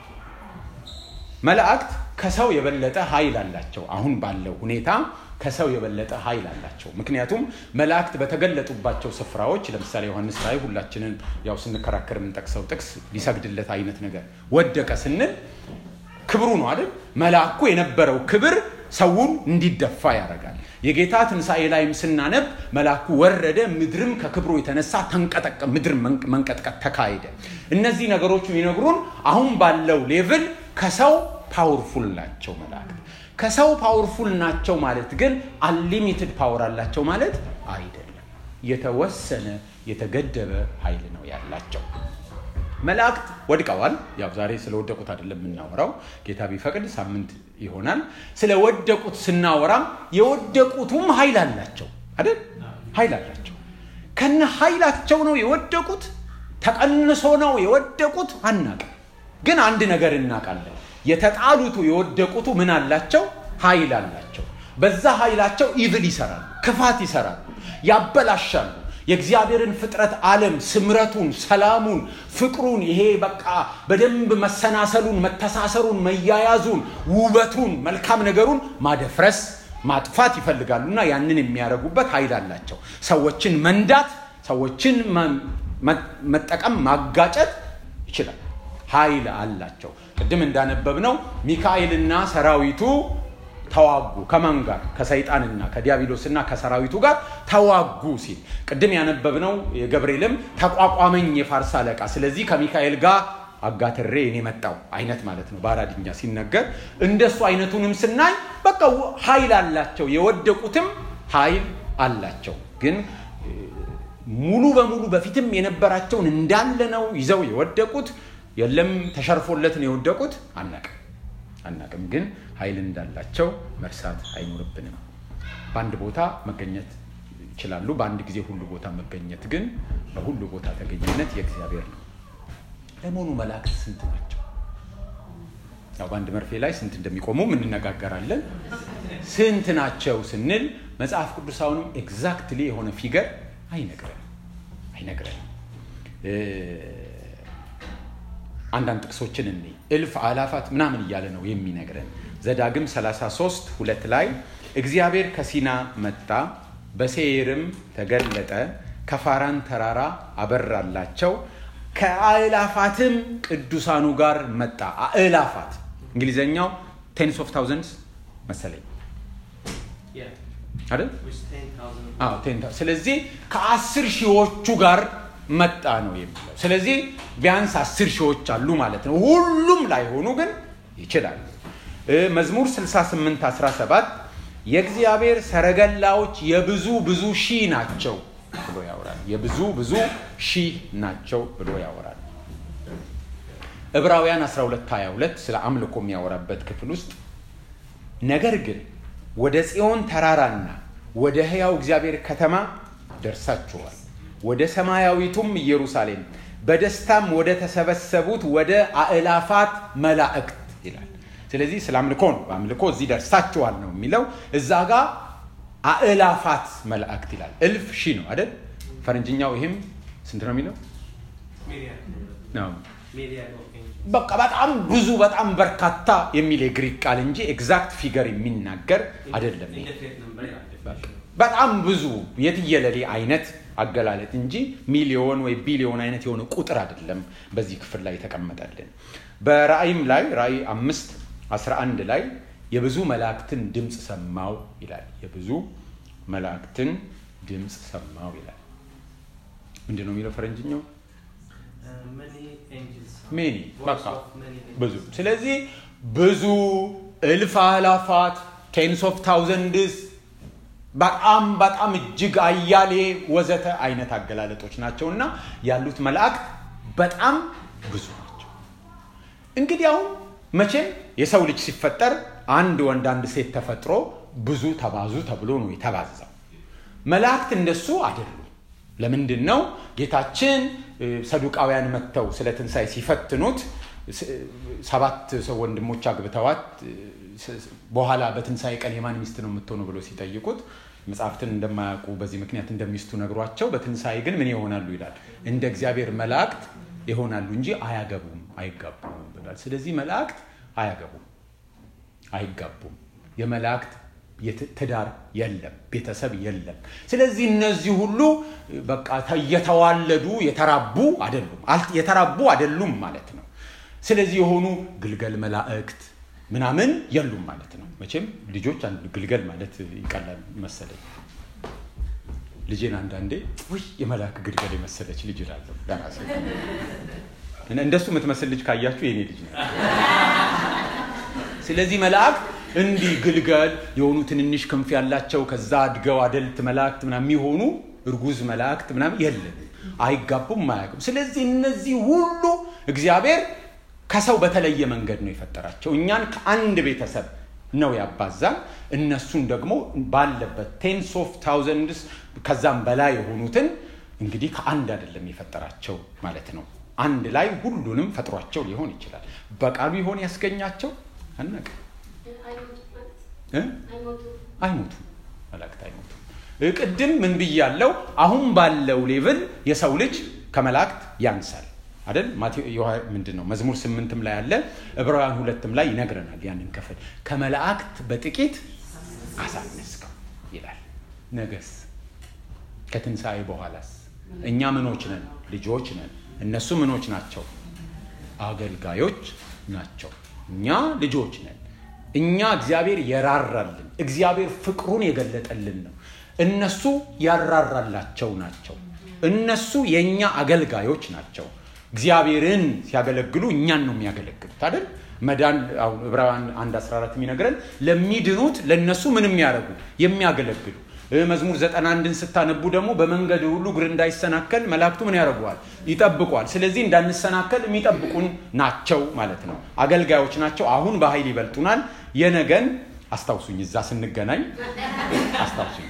መላእክት ከሰው የበለጠ ኃይል አላቸው። አሁን ባለው ሁኔታ ከሰው የበለጠ ኃይል አላቸው። ምክንያቱም መላእክት በተገለጡባቸው ስፍራዎች ለምሳሌ ዮሐንስ ራእይ ሁላችንን ያው ስንከራከር የምንጠቅሰው ጥቅስ ሊሰግድለት አይነት ነገር ወደቀ ስንል ክብሩ ነው አይደል? መልአኩ የነበረው ክብር ሰውን እንዲደፋ ያደርጋል። የጌታ ትንሣኤ ላይም ስናነብ መልአኩ ወረደ፣ ምድርም ከክብሩ የተነሳ ተንቀጠቀ፣ ምድር መንቀጥቀጥ ተካሄደ። እነዚህ ነገሮች የሚነግሩን አሁን ባለው ሌቭል ከሰው ፓወርፉል ናቸው መላእክት። ከሰው ፓወርፉል ናቸው ማለት ግን አንሊሚትድ ፓወር አላቸው ማለት አይደለም። የተወሰነ የተገደበ ኃይል ነው ያላቸው። መላእክት ወድቀዋል። ያው ዛሬ ስለወደቁት አይደለም የምናወራው፣ ጌታ ቢፈቅድ ሳምንት ይሆናል። ስለወደቁት ስናወራም የወደቁቱም ኃይል አላቸው አይደል? ኃይል አላቸው። ከነ ኃይላቸው ነው የወደቁት። ተቀንሶ ነው የወደቁት አናቅም። ግን አንድ ነገር እናውቃለን። የተጣሉቱ የወደቁቱ ምን አላቸው? ኃይል አላቸው። በዛ ኃይላቸው ኢቭል ይሰራሉ፣ ክፋት ይሰራሉ፣ ያበላሻሉ። የእግዚአብሔርን ፍጥረት ዓለም ስምረቱን፣ ሰላሙን፣ ፍቅሩን ይሄ በቃ በደንብ መሰናሰሉን፣ መተሳሰሩን፣ መያያዙን፣ ውበቱን፣ መልካም ነገሩን ማደፍረስ ማጥፋት ይፈልጋሉ እና ያንን የሚያደርጉበት ኃይል አላቸው። ሰዎችን መንዳት፣ ሰዎችን መጠቀም፣ ማጋጨት ይችላል። ኃይል አላቸው። ቅድም እንዳነበብነው ሚካኤልና ሰራዊቱ ተዋጉ። ከማን ጋር? ከሰይጣንና ከዲያብሎስና ከሰራዊቱ ጋር ተዋጉ ሲል ቅድም ያነበብነው የገብርኤልም ተቋቋመኝ የፋርስ አለቃ፣ ስለዚህ ከሚካኤል ጋር አጋትሬ እኔ መጣው አይነት ማለት ነው በአራድኛ ሲነገር። እንደሱ አይነቱንም ስናይ በቃ ኃይል አላቸው። የወደቁትም ኃይል አላቸው። ግን ሙሉ በሙሉ በፊትም የነበራቸውን እንዳለ ነው ይዘው የወደቁት የለም ተሸርፎለት ነው የወደቁት አናቅም አናቅም። ግን ኃይል እንዳላቸው መርሳት አይኖርብንም። በአንድ ቦታ መገኘት ይችላሉ። በአንድ ጊዜ ሁሉ ቦታ መገኘት ግን በሁሉ ቦታ ተገኝነት የእግዚአብሔር ነው። ለመሆኑ መላእክት ስንት ናቸው? ያው በአንድ መርፌ ላይ ስንት እንደሚቆሙ እንነጋገራለን። ስንት ናቸው ስንል መጽሐፍ ቅዱስ አሁንም ኤግዛክትሊ የሆነ ፊገር አይነግረንም አይነግረንም። አንዳንድ ጥቅሶችን እኔ እልፍ አላፋት ምናምን እያለ ነው የሚነግረን። ዘዳግም 33 ሁለት ላይ እግዚአብሔር ከሲና መጣ፣ በሴይርም ተገለጠ፣ ከፋራን ተራራ አበራላቸው፣ ከአእላፋትም ቅዱሳኑ ጋር መጣ። አእላፋት እንግሊዘኛው ቴንስ ኦፍ ታውዘንድስ መሰለኝ አይደል? ስለዚህ ከአስር ሺዎቹ ጋር መጣ ነው የሚለው። ስለዚህ ቢያንስ አስር ሺዎች አሉ ማለት ነው። ሁሉም ላይሆኑ ግን ይችላሉ። መዝሙር 68 17 የእግዚአብሔር ሰረገላዎች የብዙ ብዙ ሺህ ናቸው ብሎ ያወራል። የብዙ ብዙ ሺህ ናቸው ብሎ ያወራል። ዕብራውያን 12 22 ስለ አምልኮ የሚያወራበት ክፍል ውስጥ ነገር ግን ወደ ጽዮን ተራራና ወደ ሕያው እግዚአብሔር ከተማ ደርሳችኋል፣ ወደ ሰማያዊቱም ኢየሩሳሌም በደስታም ወደ ተሰበሰቡት ወደ አእላፋት መላእክት ይላል። ስለዚህ ስለ አምልኮ ነው። በአምልኮ እዚህ ደርሳችኋል ነው የሚለው። እዛ ጋር አእላፋት መላእክት ይላል። እልፍ ሺህ ነው አይደል? ፈረንጅኛው ይህም ስንት ነው የሚለው? በቃ በጣም ብዙ በጣም በርካታ የሚል የግሪክ ቃል እንጂ ኤግዛክት ፊገር የሚናገር አይደለም። በጣም ብዙ የትየለሌ አይነት አገላለጥ እንጂ ሚሊዮን ወይ ቢሊዮን አይነት የሆነ ቁጥር አይደለም በዚህ ክፍል ላይ የተቀመጠልን። በራእይም ላይ ራእይ አምስት 11 ላይ የብዙ መላእክትን ድምፅ ሰማው ይላል። የብዙ መላእክትን ድምፅ ሰማው ይላል። ምንድን ነው የሚለው ፈረንጅኛው? ሜኒ በቃ ብዙ። ስለዚህ ብዙ እልፍ አላፋት ቴንስ ኦፍ ታውዘንድስ በጣም በጣም እጅግ አያሌ ወዘተ አይነት አገላለጦች ናቸው እና ያሉት መላእክት በጣም ብዙ ናቸው። እንግዲህ አሁን መቼም የሰው ልጅ ሲፈጠር አንድ ወንድ አንድ ሴት ተፈጥሮ ብዙ ተባዙ ተብሎ ነው የተባዛው። መላእክት እንደሱ አይደሉም። ለምንድን ነው ጌታችን ሰዱቃውያን መጥተው ስለ ትንሣኤ ሲፈትኑት ሰባት ሰው ወንድሞች አግብተዋት በኋላ በትንሣኤ ቀን የማን ሚስት ነው የምትሆነው ብሎ ሲጠይቁት መጽሐፍትን እንደማያውቁ በዚህ ምክንያት እንደሚስቱ ነግሯቸው በትንሣኤ ግን ምን ይሆናሉ ይላል እንደ እግዚአብሔር መላእክት ይሆናሉ እንጂ አያገቡም አይጋቡም ብሏል ስለዚህ መላእክት አያገቡም አይጋቡም የመላእክት ትዳር የለም ቤተሰብ የለም ስለዚህ እነዚህ ሁሉ በቃ እየተዋለዱ የተራቡ አይደሉም የተራቡ አይደሉም ማለት ነው ስለዚህ የሆኑ ግልገል መላእክት ምናምን የሉም ማለት ነው መቼም ልጆች ግልገል ማለት ይቀላል መሰለኝ ልጄን አንዳንዴ ውይ የመልአክ ግልገል የመሰለች ልጅ እላለሁ ለራሴ እንደሱ የምትመስል ልጅ ካያችሁ የኔ ልጅ ነው ስለዚህ መላእክት እንዲህ ግልገል የሆኑ ትንንሽ ክንፍ ያላቸው ከዛ አድገው አደልት መላእክት ምናምን የሚሆኑ እርጉዝ መላእክት ምናምን የለም አይጋቡም አያውቅም ስለዚህ እነዚህ ሁሉ እግዚአብሔር ከሰው በተለየ መንገድ ነው የፈጠራቸው እኛን ከአንድ ቤተሰብ ነው ያባዛን እነሱን ደግሞ ባለበት ቴንስ ኦፍ ታውዘንድስ ከዛም በላይ የሆኑትን እንግዲህ ከአንድ አይደለም የፈጠራቸው ማለት ነው አንድ ላይ ሁሉንም ፈጥሯቸው ሊሆን ይችላል በቃሉ ይሆን ያስገኛቸው አናቅ አይሞቱም መላእክት አይሞቱም ቅድም ምን ብያለው አሁን ባለው ሌቭል የሰው ልጅ ከመላእክት ያንሳል አይደል ምንድን ነው መዝሙር ስምንትም ላይ አለ ዕብራውያን ሁለትም ላይ ይነግረናል ያንን ክፍል ከመላእክት በጥቂት አሳነስከው ይላል ነገስ ከትንሣኤ በኋላስ እኛ ምኖች ነን ልጆች ነን እነሱ ምኖች ናቸው አገልጋዮች ናቸው እኛ ልጆች ነን እኛ እግዚአብሔር የራራልን እግዚአብሔር ፍቅሩን የገለጠልን ነው እነሱ ያራራላቸው ናቸው እነሱ የእኛ አገልጋዮች ናቸው እግዚአብሔርን ሲያገለግሉ እኛን ነው የሚያገለግሉት አይደል መዳን ዕብራውያን 1 14 የሚነግረን ለሚድኑት ለእነሱ ምን የሚያደርጉ የሚያገለግሉ መዝሙር 91ን ስታነቡ ደግሞ በመንገድ ሁሉ እግር እንዳይሰናከል መላእክቱ ምን ያደርገዋል ይጠብቋል ስለዚህ እንዳንሰናከል የሚጠብቁን ናቸው ማለት ነው አገልጋዮች ናቸው አሁን በኃይል ይበልጡናል የነገን አስታውሱኝ እዛ ስንገናኝ አስታውሱኝ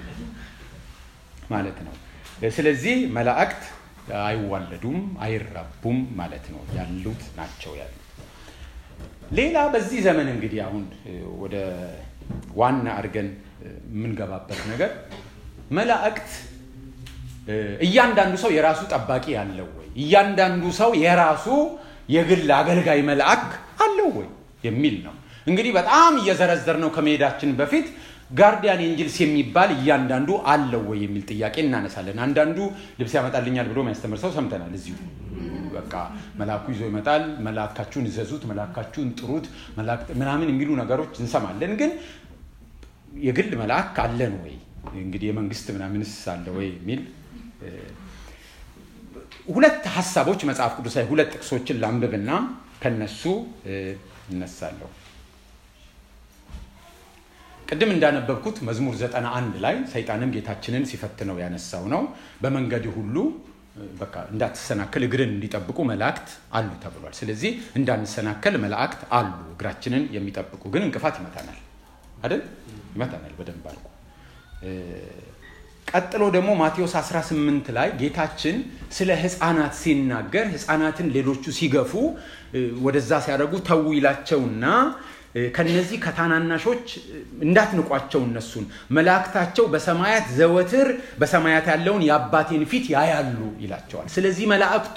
ማለት ነው ስለዚህ መላእክት አይዋለዱም አይራቡም ማለት ነው ያሉት ናቸው ያሉት ሌላ በዚህ ዘመን እንግዲህ አሁን ወደ ዋና አድርገን የምንገባበት ነገር መላእክት እያንዳንዱ ሰው የራሱ ጠባቂ አለው ወይ እያንዳንዱ ሰው የራሱ የግል አገልጋይ መልአክ አለው ወይ የሚል ነው እንግዲህ በጣም እየዘረዘር ነው ከመሄዳችን በፊት ጋርዲያን ኤንጅልስ የሚባል እያንዳንዱ አለው ወይ የሚል ጥያቄ እናነሳለን አንዳንዱ ልብስ ያመጣልኛል ብሎ የሚያስተምር ሰው ሰምተናል እዚሁ በቃ መልአኩ ይዞ ይመጣል መልአካችሁን እዘዙት መልአካችሁን ጥሩት ምናምን የሚሉ ነገሮች እንሰማለን ግን የግል መልአክ አለን ወይ እንግዲህ የመንግስት ምናምንስ አለ ወይ የሚል ሁለት ሀሳቦች መጽሐፍ ቅዱስ ላይ ሁለት ጥቅሶችን ላንብብና ከነሱ እነሳለሁ። ቅድም እንዳነበብኩት መዝሙር ዘጠና አንድ ላይ ሰይጣንም ጌታችንን ሲፈትነው ያነሳው ነው። በመንገድ ሁሉ በቃ እንዳትሰናከል እግርን እንዲጠብቁ መላእክት አሉ ተብሏል። ስለዚህ እንዳንሰናከል መላእክት አሉ። እግራችንን የሚጠብቁ ግን እንቅፋት ይመታናል አይደል? ይመታናል በደንብ አልኩ። ቀጥሎ ደግሞ ማቴዎስ 18 ላይ ጌታችን ስለ ህፃናት ሲናገር ህፃናትን ሌሎቹ ሲገፉ ወደዛ ሲያደርጉ ተዉ ይላቸውና ከነዚህ ከታናናሾች እንዳትንቋቸው እነሱን መላእክታቸው በሰማያት ዘወትር በሰማያት ያለውን የአባቴን ፊት ያያሉ ይላቸዋል። ስለዚህ መላእክቱ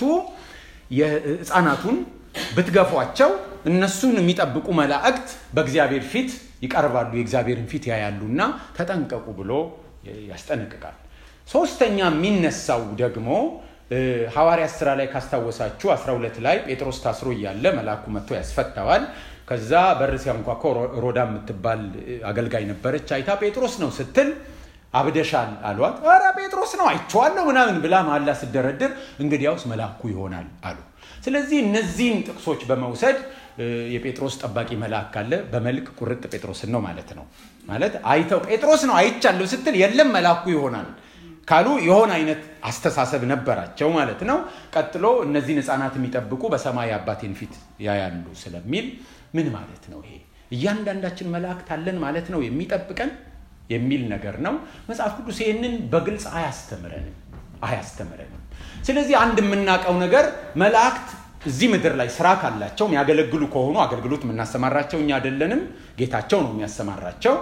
የህፃናቱን ብትገፏቸው እነሱን የሚጠብቁ መላእክት በእግዚአብሔር ፊት ይቀርባሉ፣ የእግዚአብሔርን ፊት ያያሉና ተጠንቀቁ ብሎ ያስጠነቅቃል። ሶስተኛ የሚነሳው ደግሞ ሐዋርያ ስራ ላይ ካስታወሳችሁ 12 ላይ ጴጥሮስ ታስሮ እያለ መልአኩ መጥቶ ያስፈታዋል። ከዛ በር ሲያንኳኳ ሮዳ የምትባል አገልጋይ ነበረች። አይታ ጴጥሮስ ነው ስትል አብደሻል አሏት። ኧረ ጴጥሮስ ነው አይቼዋለሁ ምናምን ብላ መሀላ ስደረድር እንግዲያውስ መልአኩ ይሆናል አሉ። ስለዚህ እነዚህን ጥቅሶች በመውሰድ የጴጥሮስ ጠባቂ መልአክ ካለ በመልክ ቁርጥ ጴጥሮስን ነው ማለት ነው። ማለት አይተው ጴጥሮስ ነው አይቻለሁ ስትል የለም መልአኩ ይሆናል ካሉ የሆነ አይነት አስተሳሰብ ነበራቸው ማለት ነው። ቀጥሎ እነዚህን ህፃናት የሚጠብቁ በሰማይ አባቴን ፊት ያያሉ ስለሚል ምን ማለት ነው? ይሄ እያንዳንዳችን መላእክት አለን ማለት ነው የሚጠብቀን የሚል ነገር ነው። መጽሐፍ ቅዱስ ይህንን በግልጽ አያስተምረንም አያስተምረንም። ስለዚህ አንድ የምናውቀው ነገር መላእክት እዚህ ምድር ላይ ስራ ካላቸው የሚያገለግሉ ከሆኑ አገልግሎት የምናሰማራቸው እኛ አይደለንም፣ ጌታቸው ነው የሚያሰማራቸው።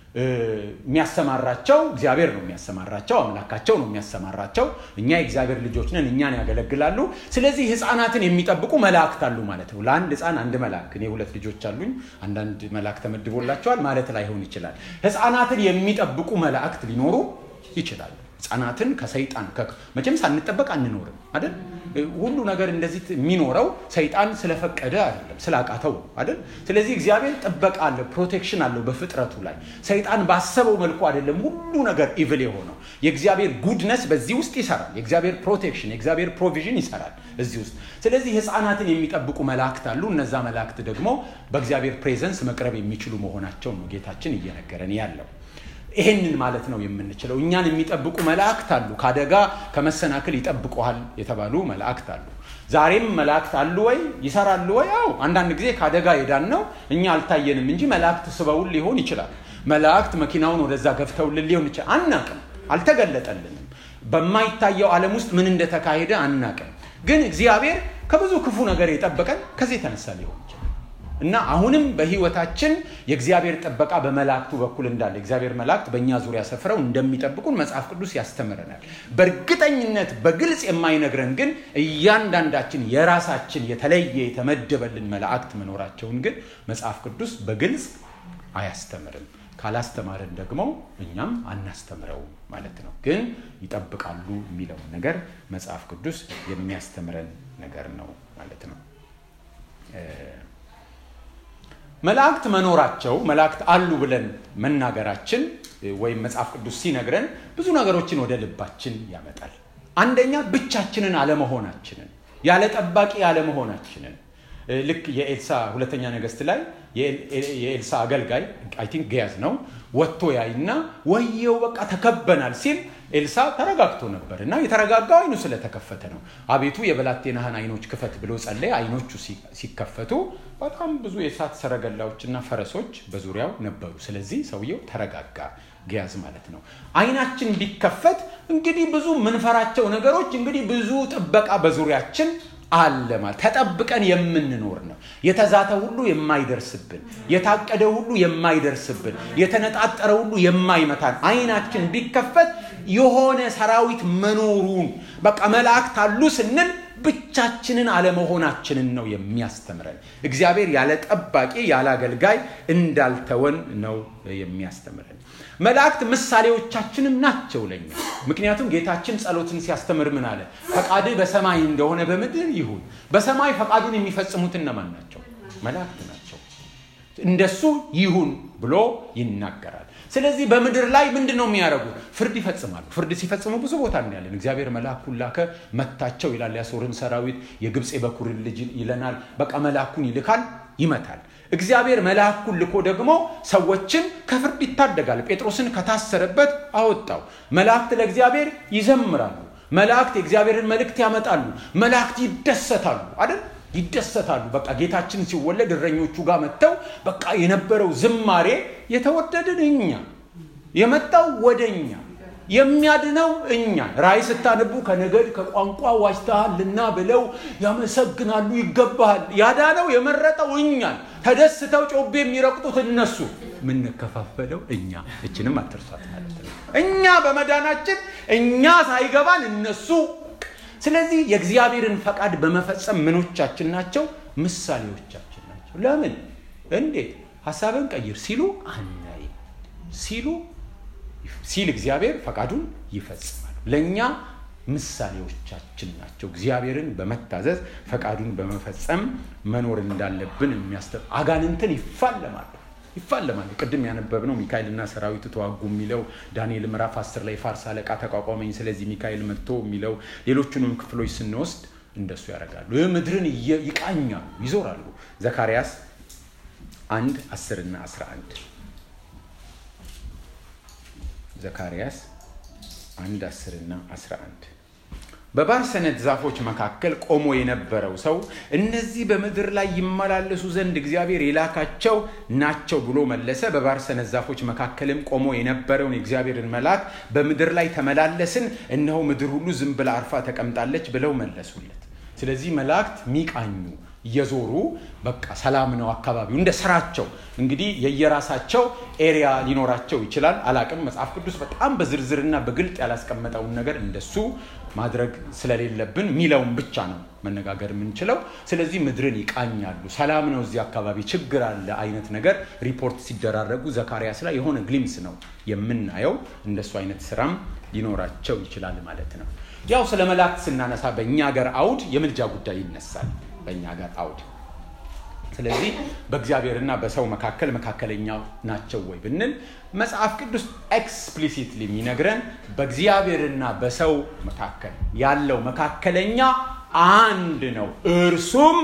የሚያሰማራቸው እግዚአብሔር ነው የሚያሰማራቸው፣ አምላካቸው ነው የሚያሰማራቸው። እኛ የእግዚአብሔር ልጆች ነን፣ እኛን ያገለግላሉ። ስለዚህ ህፃናትን የሚጠብቁ መላእክት አሉ ማለት ነው። ለአንድ ህፃን አንድ መልአክ፣ እኔ ሁለት ልጆች አሉኝ፣ አንዳንድ መልአክ ተመድቦላቸዋል ማለት ላይሆን ይችላል። ህፃናትን የሚጠብቁ መላእክት ሊኖሩ ይችላሉ። ህፃናትን ከሰይጣን መቼም ሳንጠበቅ አንኖርም አይደል? ሁሉ ነገር እንደዚህ የሚኖረው ሰይጣን ስለፈቀደ አይደለም፣ ስላቃተው አይደል? ስለዚህ እግዚአብሔር ጥበቃ አለው፣ ፕሮቴክሽን አለው በፍጥረቱ ላይ። ሰይጣን ባሰበው መልኩ አይደለም ሁሉ ነገር ኢቭል የሆነው። የእግዚአብሔር ጉድነስ በዚህ ውስጥ ይሰራል። የእግዚአብሔር ፕሮቴክሽን፣ የእግዚአብሔር ፕሮቪዥን ይሰራል እዚህ ውስጥ። ስለዚህ ህፃናትን የሚጠብቁ መላእክት አሉ። እነዛ መላእክት ደግሞ በእግዚአብሔር ፕሬዘንስ መቅረብ የሚችሉ መሆናቸው ነው ጌታችን እየነገረን ያለው። ይሄንን ማለት ነው የምንችለው። እኛን የሚጠብቁ መላእክት አሉ። ከአደጋ ከመሰናክል ይጠብቁሃል የተባሉ መላእክት አሉ። ዛሬም መላእክት አሉ ወይ ይሰራሉ ወይ? አዎ፣ አንዳንድ ጊዜ ከአደጋ የዳን ነው እኛ አልታየንም እንጂ መላእክት ስበውን ሊሆን ይችላል። መላእክት መኪናውን ወደዛ ገፍተውልን ሊሆን ይችላል። አናቅም፣ አልተገለጠልንም። በማይታየው ዓለም ውስጥ ምን እንደተካሄደ አናቅም። ግን እግዚአብሔር ከብዙ ክፉ ነገር የጠበቀን ከዚህ የተነሳ ሊሆን ይችላል። እና አሁንም በህይወታችን የእግዚአብሔር ጥበቃ በመላእክቱ በኩል እንዳለ እግዚአብሔር መላእክት በእኛ ዙሪያ ሰፍረው እንደሚጠብቁን መጽሐፍ ቅዱስ ያስተምረናል። በእርግጠኝነት በግልጽ የማይነግረን ግን እያንዳንዳችን የራሳችን የተለየ የተመደበልን መላእክት መኖራቸውን ግን መጽሐፍ ቅዱስ በግልጽ አያስተምርም። ካላስተማረን ደግሞ እኛም አናስተምረውም ማለት ነው። ግን ይጠብቃሉ የሚለውን ነገር መጽሐፍ ቅዱስ የሚያስተምረን ነገር ነው ማለት ነው። መላእክት መኖራቸው መላእክት አሉ ብለን መናገራችን ወይም መጽሐፍ ቅዱስ ሲነግረን ብዙ ነገሮችን ወደ ልባችን ያመጣል። አንደኛ ብቻችንን አለመሆናችንን፣ ያለ ጠባቂ አለመሆናችንን ልክ የኤልሳ ሁለተኛ ነገስት ላይ የኤልሳ አገልጋይ አይ ቲንክ ገያዝ ነው ወጥቶ ያይና ወየው በቃ ተከበናል ሲል ኤልሳ ተረጋግቶ ነበር እና የተረጋጋው አይኑ ስለተከፈተ ነው። አቤቱ የብላቴናህን አይኖች ክፈት ብሎ ጸለየ። አይኖቹ ሲከፈቱ በጣም ብዙ የእሳት ሰረገላዎችና ፈረሶች በዙሪያው ነበሩ። ስለዚህ ሰውየው ተረጋጋ። ገያዝ ማለት ነው። አይናችን ቢከፈት እንግዲህ ብዙ ምንፈራቸው ነገሮች እንግዲህ ብዙ ጥበቃ በዙሪያችን አለ ማለት ተጠብቀን የምንኖር ነው። የተዛተ ሁሉ የማይደርስብን፣ የታቀደ ሁሉ የማይደርስብን፣ የተነጣጠረ ሁሉ የማይመታን አይናችን ቢከፈት የሆነ ሰራዊት መኖሩን በቃ መላእክት አሉ ስንል ብቻችንን አለመሆናችንን ነው የሚያስተምረን። እግዚአብሔር ያለ ጠባቂ ያለ አገልጋይ እንዳልተወን ነው የሚያስተምረን። መላእክት ምሳሌዎቻችንም ናቸው ለኛ። ምክንያቱም ጌታችን ጸሎትን ሲያስተምር ምን አለ? ፈቃድህ በሰማይ እንደሆነ በምድር ይሁን። በሰማይ ፈቃዱን የሚፈጽሙት እነማን ናቸው? መላእክት ናቸው። እንደሱ ይሁን ብሎ ይናገራል። ስለዚህ በምድር ላይ ምንድን ነው የሚያደርጉት? ፍርድ ይፈጽማሉ። ፍርድ ሲፈጽሙ ብዙ ቦታ እናያለን። እግዚአብሔር መልአኩን ላከ መታቸው ይላል። ያሶርን ሰራዊት የግብፅ የበኩርን ልጅ ይለናል። በቃ መልአኩን ይልካል፣ ይመታል። እግዚአብሔር መልአኩን ልኮ ደግሞ ሰዎችን ከፍርድ ይታደጋል። ጴጥሮስን ከታሰረበት አወጣው። መላእክት ለእግዚአብሔር ይዘምራሉ። መላእክት የእግዚአብሔርን መልእክት ያመጣሉ። መላእክት ይደሰታሉ አይደል? ይደሰታሉ። በቃ ጌታችን ሲወለድ እረኞቹ ጋር መጥተው በቃ የነበረው ዝማሬ የተወደድን እኛ የመጣው ወደ እኛ የሚያድነው እኛ ራእይ ስታነቡ ከነገድ ከቋንቋ ዋጅተሃልና ብለው ያመሰግናሉ። ይገባሃል። ያዳነው የመረጠው እኛን ተደስተው ጮቤ የሚረቅጡት እነሱ የምንከፋፈለው እኛ። እችንም አትርሷት ማለት ነው። እኛ በመዳናችን እኛ ሳይገባን እነሱ ስለዚህ የእግዚአብሔርን ፈቃድ በመፈጸም ምኖቻችን ናቸው፣ ምሳሌዎቻችን ናቸው። ለምን እንዴት ሀሳብን ቀይር ሲሉ አናይ ሲሉ ሲል እግዚአብሔር ፈቃዱን ይፈጽማል። ለእኛ ምሳሌዎቻችን ናቸው። እግዚአብሔርን በመታዘዝ ፈቃዱን በመፈጸም መኖር እንዳለብን የሚያስተ አጋንንትን ይፋለማሉ ይፋለማሉ። ቅድም ያነበብነው ሚካኤልና ሰራዊቱ ተዋጉ የሚለው ዳንኤል ምዕራፍ 10 ላይ ፋርስ አለቃ ተቋቋመኝ፣ ስለዚህ ሚካኤል መጥቶ የሚለው ሌሎቹንም ክፍሎች ስንወስድ እንደሱ ያደርጋሉ። ይህ ምድርን ይቃኛሉ፣ ይዞራሉ። ዘካርያስ አንድ 10 እና 11 ዘካርያስ አንድ 10 እና 11 በባርሰነት ዛፎች መካከል ቆሞ የነበረው ሰው እነዚህ በምድር ላይ ይመላለሱ ዘንድ እግዚአብሔር የላካቸው ናቸው ብሎ መለሰ። በባርሰነት ዛፎች መካከልም ቆሞ የነበረውን የእግዚአብሔርን መልአክ በምድር ላይ ተመላለስን፣ እነሆ ምድር ሁሉ ዝም ብላ አርፋ ተቀምጣለች ብለው መለሱለት። ስለዚህ መላእክት ሚቃኙ እየዞሩ በቃ ሰላም ነው አካባቢው እንደ ስራቸው እንግዲህ የየራሳቸው ኤሪያ ሊኖራቸው ይችላል አላቅም መጽሐፍ ቅዱስ በጣም በዝርዝርና በግልጥ ያላስቀመጠውን ነገር እንደሱ ማድረግ ስለሌለብን ሚለውን ብቻ ነው መነጋገር የምንችለው ስለዚህ ምድርን ይቃኛሉ ሰላም ነው እዚህ አካባቢ ችግር አለ አይነት ነገር ሪፖርት ሲደራረጉ ዘካርያስ ላይ የሆነ ግሊምስ ነው የምናየው እንደሱ አይነት ስራም ሊኖራቸው ይችላል ማለት ነው ያው ስለ መላእክት ስናነሳ በእኛ ሀገር አውድ የምልጃ ጉዳይ ይነሳል በእኛ ጋር አውድ ስለዚህ በእግዚአብሔርና በሰው መካከል መካከለኛ ናቸው ወይ ብንል መጽሐፍ ቅዱስ ኤክስፕሊሲትሊ የሚነግረን በእግዚአብሔርና በሰው መካከል ያለው መካከለኛ አንድ ነው እርሱም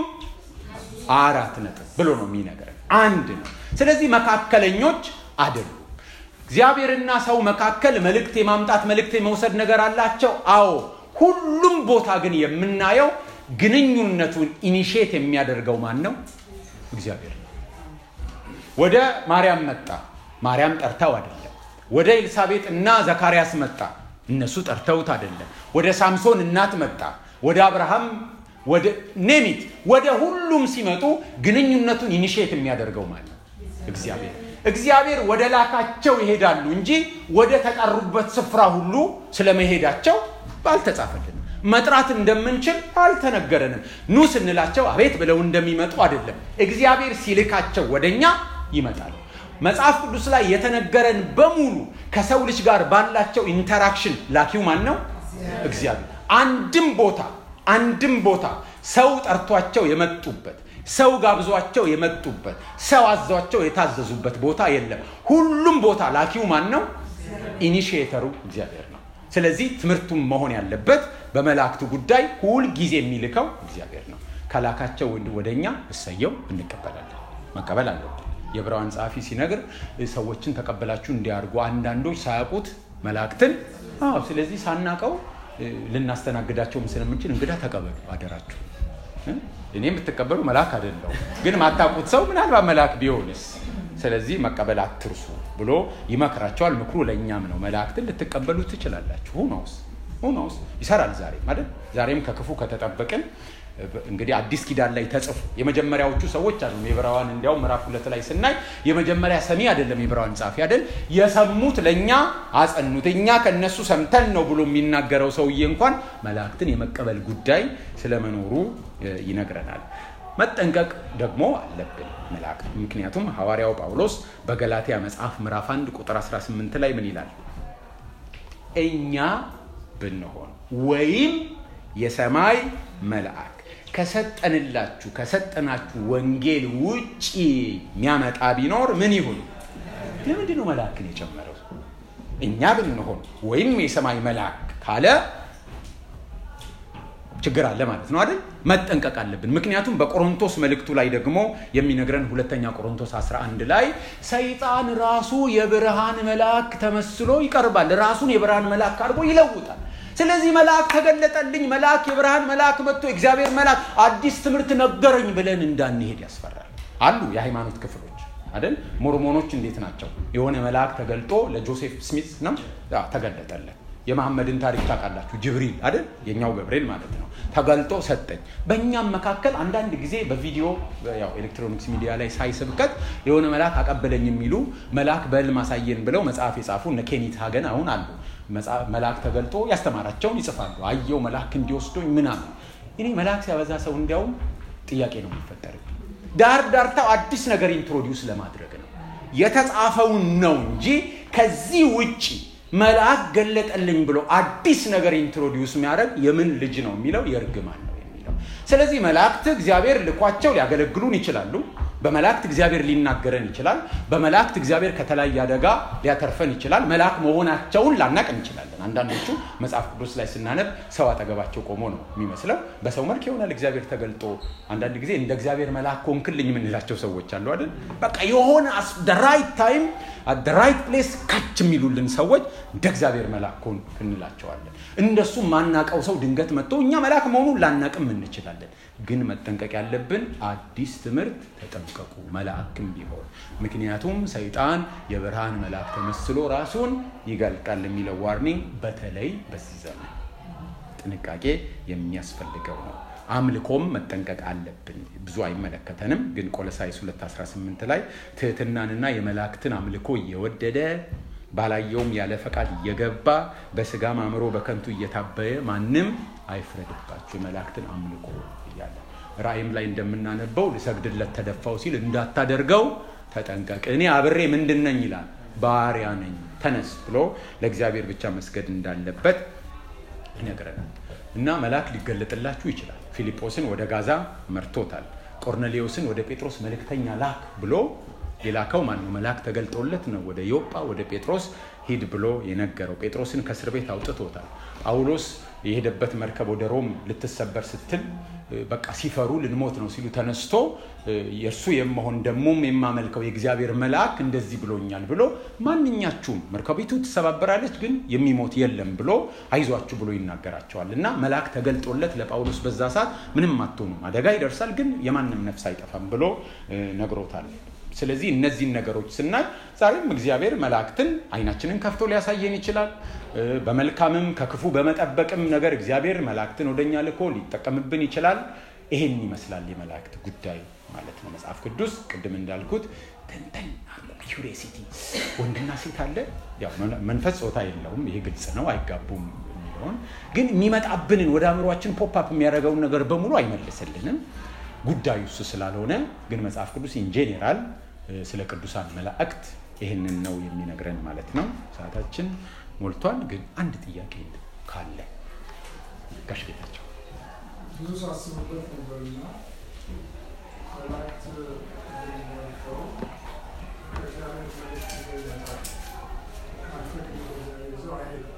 አራት ነጥብ ብሎ ነው የሚነግረን አንድ ነው ስለዚህ መካከለኞች አይደሉም እግዚአብሔርና ሰው መካከል መልእክት የማምጣት መልእክት የመውሰድ ነገር አላቸው አዎ ሁሉም ቦታ ግን የምናየው ግንኙነቱን ኢኒሽት የሚያደርገው ማን ነው እግዚአብሔር ነው ወደ ማርያም መጣ ማርያም ጠርተው አይደለም ወደ ኤልሳቤጥ እና ዘካርያስ መጣ እነሱ ጠርተውት አይደለም ወደ ሳምሶን እናት መጣ ወደ አብርሃም ወደ ኔሚት ወደ ሁሉም ሲመጡ ግንኙነቱን ኢኒሽት የሚያደርገው ማለት ነው እግዚአብሔር እግዚአብሔር ወደ ላካቸው ይሄዳሉ እንጂ ወደ ተጠሩበት ስፍራ ሁሉ ስለመሄዳቸው አልተጻፈልንም መጥራት እንደምንችል አልተነገረንም ኑ ስንላቸው አቤት ብለው እንደሚመጡ አይደለም እግዚአብሔር ሲልካቸው ወደኛ ይመጣሉ መጽሐፍ ቅዱስ ላይ የተነገረን በሙሉ ከሰው ልጅ ጋር ባላቸው ኢንተራክሽን ላኪው ማን ነው እግዚአብሔር አንድም ቦታ አንድም ቦታ ሰው ጠርቷቸው የመጡበት ሰው ጋብዟቸው የመጡበት ሰው አዟቸው የታዘዙበት ቦታ የለም ሁሉም ቦታ ላኪው ማን ነው ኢኒሽየተሩ እግዚአብሔር ነው ስለዚህ ትምህርቱም መሆን ያለበት በመላእክቱ ጉዳይ ሁል ጊዜ የሚልከው እግዚአብሔር ነው ከላካቸው ወደ እኛ እሰየው እንቀበላለን መቀበል አለብን የብራዋን ጸሐፊ ሲነግር ሰዎችን ተቀበላችሁ እንዲያርጉ አንዳንዶች ሳያውቁት መላእክትን አዎ ስለዚህ ሳናቀው ልናስተናግዳቸውም ስለምንችል እንግዳ ተቀበሉ አደራችሁ እኔ የምትቀበሉ መልአክ አይደለው ግን ማታቁት ሰው ምናልባት መልአክ ቢሆንስ ስለዚህ መቀበል አትርሱ ብሎ ይመክራቸዋል ምክሩ ለእኛም ነው መላእክትን ልትቀበሉ ትችላላችሁ ሁነውስ ሁነውስ ይሰራል ዛሬ ማለት ዛሬም ከክፉ ከተጠበቅን እንግዲህ አዲስ ኪዳን ላይ ተጽፎ የመጀመሪያዎቹ ሰዎች አሉ የብራዋን እንዲያውም ምዕራፍ ሁለት ላይ ስናይ የመጀመሪያ ሰሚ አይደለም የብራዋን ጻፊ አይደል የሰሙት ለእኛ አጸኑት እኛ ከነሱ ሰምተን ነው ብሎ የሚናገረው ሰውዬ እንኳን መላእክትን የመቀበል ጉዳይ ስለመኖሩ ይነግረናል መጠንቀቅ ደግሞ አለብን መላእክት ምክንያቱም ሐዋርያው ጳውሎስ በገላትያ መጽሐፍ ምዕራፍ 1 ቁጥር 18 ላይ ምን ይላል እኛ ብንሆን ወይም የሰማይ መልአክ ከሰጠንላችሁ ከሰጠናችሁ ወንጌል ውጪ የሚያመጣ ቢኖር ምን ይሁን ለምንድን ነው መልአክን የጨመረው? እኛ ብንሆን ወይም የሰማይ መልአክ ካለ ችግር አለ ማለት ነው አይደል? መጠንቀቅ አለብን። ምክንያቱም በቆሮንቶስ መልእክቱ ላይ ደግሞ የሚነግረን ሁለተኛ ቆሮንቶስ 11 ላይ ሰይጣን ራሱ የብርሃን መልአክ ተመስሎ ይቀርባል። ራሱን የብርሃን መልአክ አድርጎ ይለውጣል። ስለዚህ መልአክ ተገለጠልኝ፣ መልአክ የብርሃን መልአክ መጥቶ እግዚአብሔር መልአክ አዲስ ትምህርት ነገረኝ ብለን እንዳንሄድ ያስፈራል። አሉ የሃይማኖት ክፍሎች አይደል? ሞርሞኖች እንዴት ናቸው? የሆነ መልአክ ተገልጦ ለጆሴፍ ስሚት ነው ተገለጠለን። የመሐመድን ታሪክ ታውቃላችሁ። ጅብሪል አይደል? የኛው ገብርኤል ማለት ነው። ተገልጦ ሰጠኝ። በእኛም መካከል አንዳንድ ጊዜ በቪዲዮ ያው ኤሌክትሮኒክስ ሚዲያ ላይ ሳይስብከት የሆነ መልአክ አቀበለኝ የሚሉ መልአክ በህልም አሳየን ብለው መጽሐፍ የጻፉ እነ ኬኒት ሀገን አሁን አሉ። መልአክ ተገልጦ ያስተማራቸውን ይጽፋሉ። አየው መልአክ እንዲወስዶኝ ምናምን። እኔ መልአክ ሲያበዛ ሰው እንዲያውም ጥያቄ ነው የሚፈጠርብኝ። ዳር ዳርታው አዲስ ነገር ኢንትሮዲውስ ለማድረግ ነው የተጻፈውን ነው እንጂ ከዚህ ውጪ መልአክ ገለጠልኝ ብሎ አዲስ ነገር ኢንትሮዲውስ የሚያደርግ የምን ልጅ ነው የሚለው የእርግማን ነው የሚለው። ስለዚህ መላእክት እግዚአብሔር ልኳቸው ሊያገለግሉን ይችላሉ። በመላእክት እግዚአብሔር ሊናገረን ይችላል። በመላእክት እግዚአብሔር ከተለያየ አደጋ ሊያተርፈን ይችላል። መልአክ መሆናቸውን ላናቅ እንችላለን። አንዳንዶቹ መጽሐፍ ቅዱስ ላይ ስናነብ ሰው አጠገባቸው ቆሞ ነው የሚመስለው። በሰው መልክ ይሆናል እግዚአብሔር ተገልጦ። አንዳንድ ጊዜ እንደ እግዚአብሔር መልአክ ሆንክልኝ የምንላቸው ሰዎች አሉ አይደል? በቃ የሆነ ራይት ታይም ራይት ፕሌስ ካች የሚሉልን ሰዎች እንደ እግዚአብሔር መልአክ ሆን እንላቸዋለን። እንደሱ ማናቀው ሰው ድንገት መጥቶ እኛ መልአክ መሆኑን ላናቅም እንችላለን። ግን መጠንቀቅ ያለብን አዲስ ትምህርት ተጠንቀቁ፣ መልአክም ቢሆን ምክንያቱም ሰይጣን የብርሃን መልአክ ተመስሎ ራሱን ይገልጣል የሚለው ዋርኒንግ በተለይ በዚህ ዘመን ጥንቃቄ የሚያስፈልገው ነው። አምልኮም መጠንቀቅ አለብን። ብዙ አይመለከተንም፣ ግን ቆሎሳይስ 218 ላይ ትህትናንና የመላእክትን አምልኮ እየወደደ ባላየውም ያለ ፈቃድ እየገባ በስጋም አእምሮ በከንቱ እየታበየ ማንም አይፍረድባችሁ የመላእክትን አምልኮ እያለ ራእይም ላይ እንደምናነበው ልሰግድለት ተደፋው ሲል እንዳታደርገው ተጠንቀቅ፣ እኔ አብሬ ምንድን ነኝ ይላል፣ ባሪያ ነኝ፣ ተነስ ብሎ ለእግዚአብሔር ብቻ መስገድ እንዳለበት ይነግረናል። እና መልአክ ሊገለጥላችሁ ይችላል። ፊልጶስን ወደ ጋዛ መርቶታል። ቆርኔሌዎስን ወደ ጴጥሮስ መልእክተኛ ላክ ብሎ የላከው ማን ነው? መልአክ ተገልጦለት ነው ወደ ዮጳ ወደ ጴጥሮስ ሂድ ብሎ የነገረው። ጴጥሮስን ከእስር ቤት አውጥቶታል። ጳውሎስ የሄደበት መርከብ ወደ ሮም ልትሰበር ስትል በቃ ሲፈሩ ልንሞት ነው ሲሉ ተነስቶ የእርሱ የመሆን ደሞም የማመልከው የእግዚአብሔር መልአክ እንደዚህ ብሎኛል ብሎ ማንኛችሁም መርከቢቱ ትሰባበራለች፣ ግን የሚሞት የለም ብሎ አይዟችሁ ብሎ ይናገራቸዋል። እና መልአክ ተገልጦለት ለጳውሎስ በዛ ሰዓት ምንም አትሆኑም፣ አደጋ ይደርሳል፣ ግን የማንም ነፍስ አይጠፋም ብሎ ነግሮታል። ስለዚህ እነዚህን ነገሮች ስናይ ዛሬም እግዚአብሔር መላእክትን አይናችንን ከፍቶ ሊያሳየን ይችላል። በመልካምም ከክፉ በመጠበቅም ነገር እግዚአብሔር መላእክትን ወደኛ ልኮ ሊጠቀምብን ይችላል። ይሄን ይመስላል የመላእክት ጉዳይ ማለት ነው። መጽሐፍ ቅዱስ ቅድም እንዳልኩት ተንተን ኪሪሲቲ ወንድና ሴት አለ። ያው መንፈስ ጾታ የለውም፣ ይሄ ግልጽ ነው። አይጋቡም የሚለውን ግን የሚመጣብንን ወደ አእምሯችን ፖፕአፕ የሚያደርገውን ነገር በሙሉ አይመልስልንም። ጉዳዩ እሱ ስላልሆነ ግን መጽሐፍ ቅዱስ ኢንጄኔራል ስለ ቅዱሳን መላእክት ይህንን ነው የሚነግረን ማለት ነው። ሰዓታችን ሞልቷል። ግን አንድ ጥያቄ ካለ ጋሽ ጌታቸው ብዙ ሳስብበት ነበርና መላእክት እንደሚመለከው ከእግዚአብሔር መልእክት ይዘው ይመጣል። ካልፈቅድ ይዘው አይሄድም።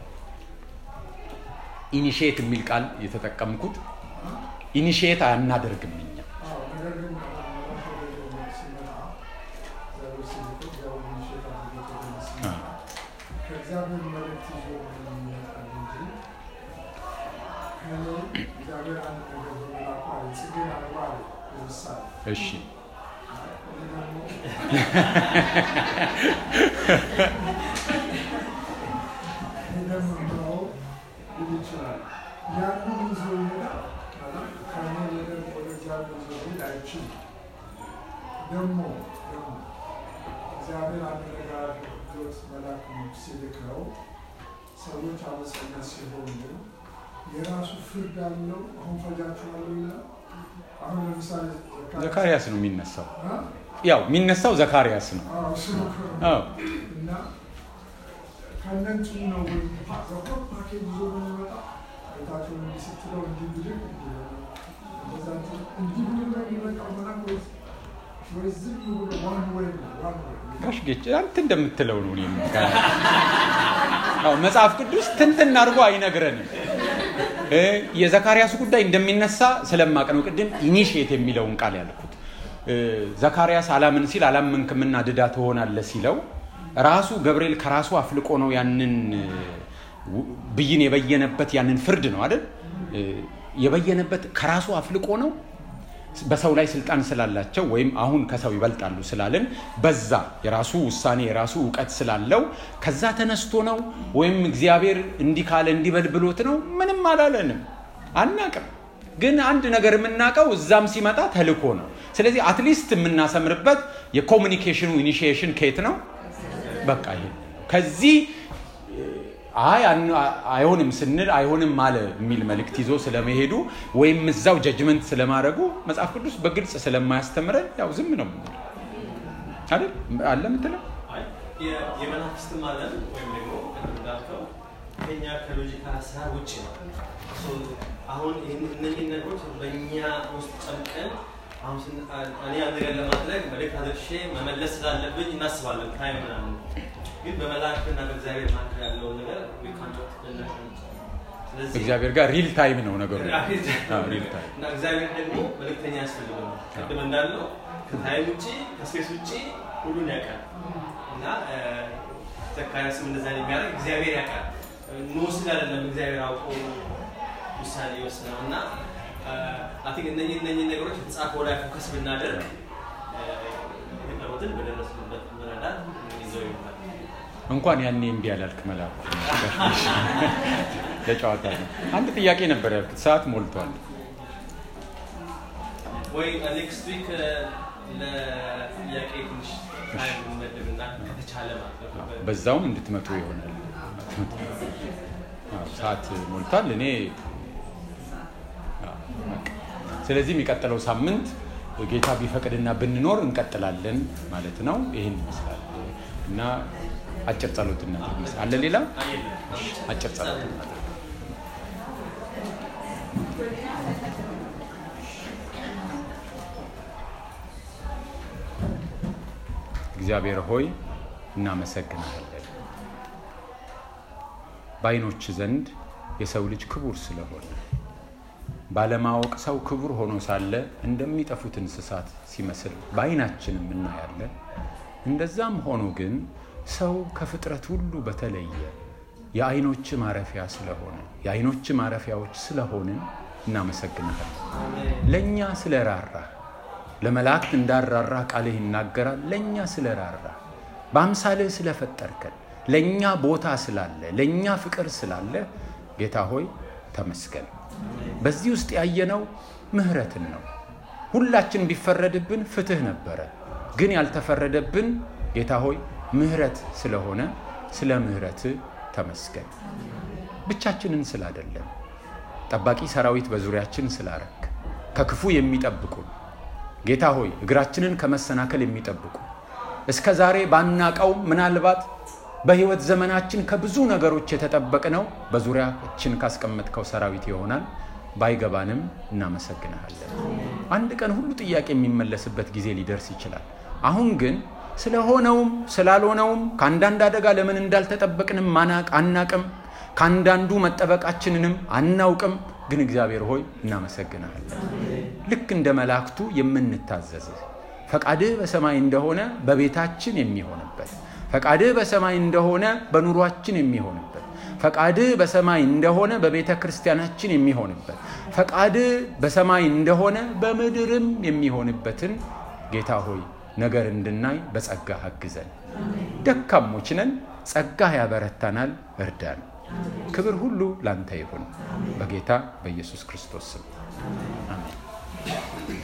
ኢኒሽየት የሚል ቃል የተጠቀምኩት ኢኒሽየት አናደርግም እኛ አዎ፣ ነገር ግን መልአክ ወደ ሲመጣ እግዚአብሔር ሲልከው እግዚአብሔር ኢኒሼት አድርጎት ወደ ሲመጣ ከእግዚአብሔር መልእክት ይዞ ይመጣል እንጂ ከእኔ እግዚአብሔር አንድ ነገር በመላኩ አለ ጽጌን አበባ አለ ለምሳሌ እሺ እኔ ደግሞ እንደምንለው ሊል ይችላል። ያንን ይዞ ይሄዳል ማለት ከእኔ ወደ ወደ እግዚአብሔር ይዞ ሊሄድ አይችልም። ደግሞ ደግሞ እግዚአብሔር አንድ ነገር አድርጎት መልአክ ሲልከው ሰዎች አመፀኛ ሲሆኑ የራሱ ፍርድ አለው። አሁን ፈጃችኋለሁ ይላል። አሁን ለምሳሌ ዘካርያስ ነው የሚነሳው። አ? ያው የሚነሳው ዘካርያስ ነው። አዎ፣ እሱ ነው። አዎ እና ከነንቱ ነው ወይ ዘኮ ፓኬጅ ይዞ ነው የሚመጣ ቤታቸውን እንዲህ ስትለው እንዲህ ብልህ እንዲህ ብልህ ነው የሚመጣው መልአክ ወይስ ወይ ዝም ብሎ ዋን ወይ ነው ዋን ወይ ጋሽ ጌች አንተ እንደምትለው ነው። እኔም አዎ መጽሐፍ ቅዱስ ትንትን አድርጎ አይነግረንም። እ የዘካርያስ ጉዳይ እንደሚነሳ ስለማቅ ነው ቅድም ኢኒሽየት የሚለውን ቃል ያልኩት። እ ዘካርያስ አላምን ሲል አላመንክምና ድዳ ትሆናለህ ሲለው ራሱ ገብርኤል ከራሱ አፍልቆ ነው ያንን እ ብይን የበየነበት ያንን ፍርድ ነው አይደል እ የበየነበት ከራሱ አፍልቆ ነው በሰው ላይ ስልጣን ስላላቸው ወይም አሁን ከሰው ይበልጣሉ ስላለን በዛ የራሱ ውሳኔ የራሱ እውቀት ስላለው ከዛ ተነስቶ ነው ወይም እግዚአብሔር እንዲህ ካለ እንዲበል ብሎት ነው ምንም አላለንም አናቅም ግን አንድ ነገር የምናውቀው እዛም ሲመጣ ተልኮ ነው ስለዚህ አትሊስት የምናሰምርበት የኮሚኒኬሽኑ ኢኒሺዬሽን ከየት ነው በቃ ይሄ ከዚህ አይ አን- አይሆንም ስንል አይሆንም አለ የሚል መልእክት ይዞ ስለመሄዱ ወይም እዛው ጀጅመንት ስለማድረጉ መጽሐፍ ቅዱስ በግልጽ ስለማያስተምረን ያው ዝም ነው የምንለው። አይደል አለ ምትለው አይ የ- የመናፍስትም ዓለም ወይም ደግሞ ቅድም እንዳልከው ከኛ ከሎጂካል ሀሳብ ውጭ ነው። ሶ አሁን ይህን- እነዚህን ነገሮች በእኛ ውስጥ ጨምቀን አሁን ስን- አ- እኔ አንድ ነገር ለማድረግ መልእክት አድርሼ መመለስ ስላለብኝ እናስባለን ታይም ምናምን ግን በመላእክትና በእግዚአብሔር መካከል ያለውን ነገር we can't ልናውቅ አንችልም። ስለዚህ እግዚአብሔር ጋር ሪል ታይም ነው ነገሩ። አዎ፣ ሪል ታይም እና እግዚአብሔር ደግሞ መልእክተኛ ያስፈልገው ቅድም እንዳለው ከታይም ውጭ ከስፔስ ውጭ ሁሉን ያውቃል እና እ፣ ዘካርያስም እንደዛ ነው የሚያደርግ እግዚአብሔር ያውቃል ንወስድ አይደለም እግዚአብሔር አውቆ ውሳኔ ይወስነው እና አይ ቲንክ እነኚህ እነኚህ ነገሮች የተጻፈው ላይ ፎከስ ብናደርግ እ፣ የቀሩትን በደረስንበት መረዳት ይዘው ይሆናል እንኳን ያኔ እምቢ ያላልክ መልአኩ ለጨዋታ ነው። አንድ ጥያቄ ነበር ያልኩት፣ ሰዓት ሞልቷል። ወይ ኔክስት ዊክ ለጥያቄ ትንሽ ታይም እንመድብና ከተቻለ ማለት ነው በዛውም እንድትመጡ ይሆናል። አዎ፣ ሰዓት ሞልቷል። እኔ አዎ፣ በቃ። ስለዚህ የሚቀጥለው ሳምንት ጌታ ቢፈቅድና ብንኖር እንቀጥላለን ማለት ነው። ይህን ይመስላል እና አጭር ጸሎት እናድርግ። አለ ሌላ አጭር ጸሎት እናድርግ። እግዚአብሔር ሆይ እናመሰግናለን። በዓይኖች ዘንድ የሰው ልጅ ክቡር ስለሆነ ባለማወቅ ሰው ክቡር ሆኖ ሳለ እንደሚጠፉት እንስሳት ሲመስል በዓይናችንም እናያለን። እንደዛም ሆኖ ግን ሰው ከፍጥረት ሁሉ በተለየ የዓይኖች ማረፊያ ስለሆነ የዓይኖች ማረፊያዎች ስለሆንን እናመሰግናለን። ለእኛ ስለራራ ለመላእክት እንዳራራ ቃልህ ይናገራል። ለእኛ ስለራራ በአምሳልህ ስለፈጠርከን ለእኛ ቦታ ስላለ ለእኛ ፍቅር ስላለ ጌታ ሆይ ተመስገን። በዚህ ውስጥ ያየነው ምህረትን ነው። ሁላችን ቢፈረድብን ፍትህ ነበረ፣ ግን ያልተፈረደብን ጌታ ሆይ ምህረት ስለሆነ ስለ ምህረት ተመስገን። ብቻችንን ስላደለም ጠባቂ ሰራዊት በዙሪያችን ስላረክ ከክፉ የሚጠብቁን ጌታ ሆይ እግራችንን ከመሰናከል የሚጠብቁ እስከ ዛሬ ባናቀው ምናልባት በህይወት ዘመናችን ከብዙ ነገሮች የተጠበቅነው በዙሪያችን ካስቀመጥከው ሰራዊት ይሆናል። ባይገባንም እናመሰግንሃለን። አንድ ቀን ሁሉ ጥያቄ የሚመለስበት ጊዜ ሊደርስ ይችላል። አሁን ግን ስለሆነውም ስላልሆነውም ከአንዳንድ አደጋ ለምን እንዳልተጠበቅንም ማናቅ አናቅም። ከአንዳንዱ መጠበቃችንንም አናውቅም። ግን እግዚአብሔር ሆይ እናመሰግንሃለን። ልክ እንደ መላእክቱ የምንታዘዝህ ፈቃድህ በሰማይ እንደሆነ በቤታችን የሚሆንበት ፈቃድህ በሰማይ እንደሆነ በኑሯችን የሚሆንበት ፈቃድህ በሰማይ እንደሆነ በቤተ ክርስቲያናችን የሚሆንበት ፈቃድህ በሰማይ እንደሆነ በምድርም የሚሆንበትን ጌታ ሆይ ነገር እንድናይ በጸጋህ አግዘን። ደካሞች ነን፣ ጸጋህ ያበረታናል። እርዳን። ክብር ሁሉ ላንተ ይሁን፣ በጌታ በኢየሱስ ክርስቶስ ስም አሜን።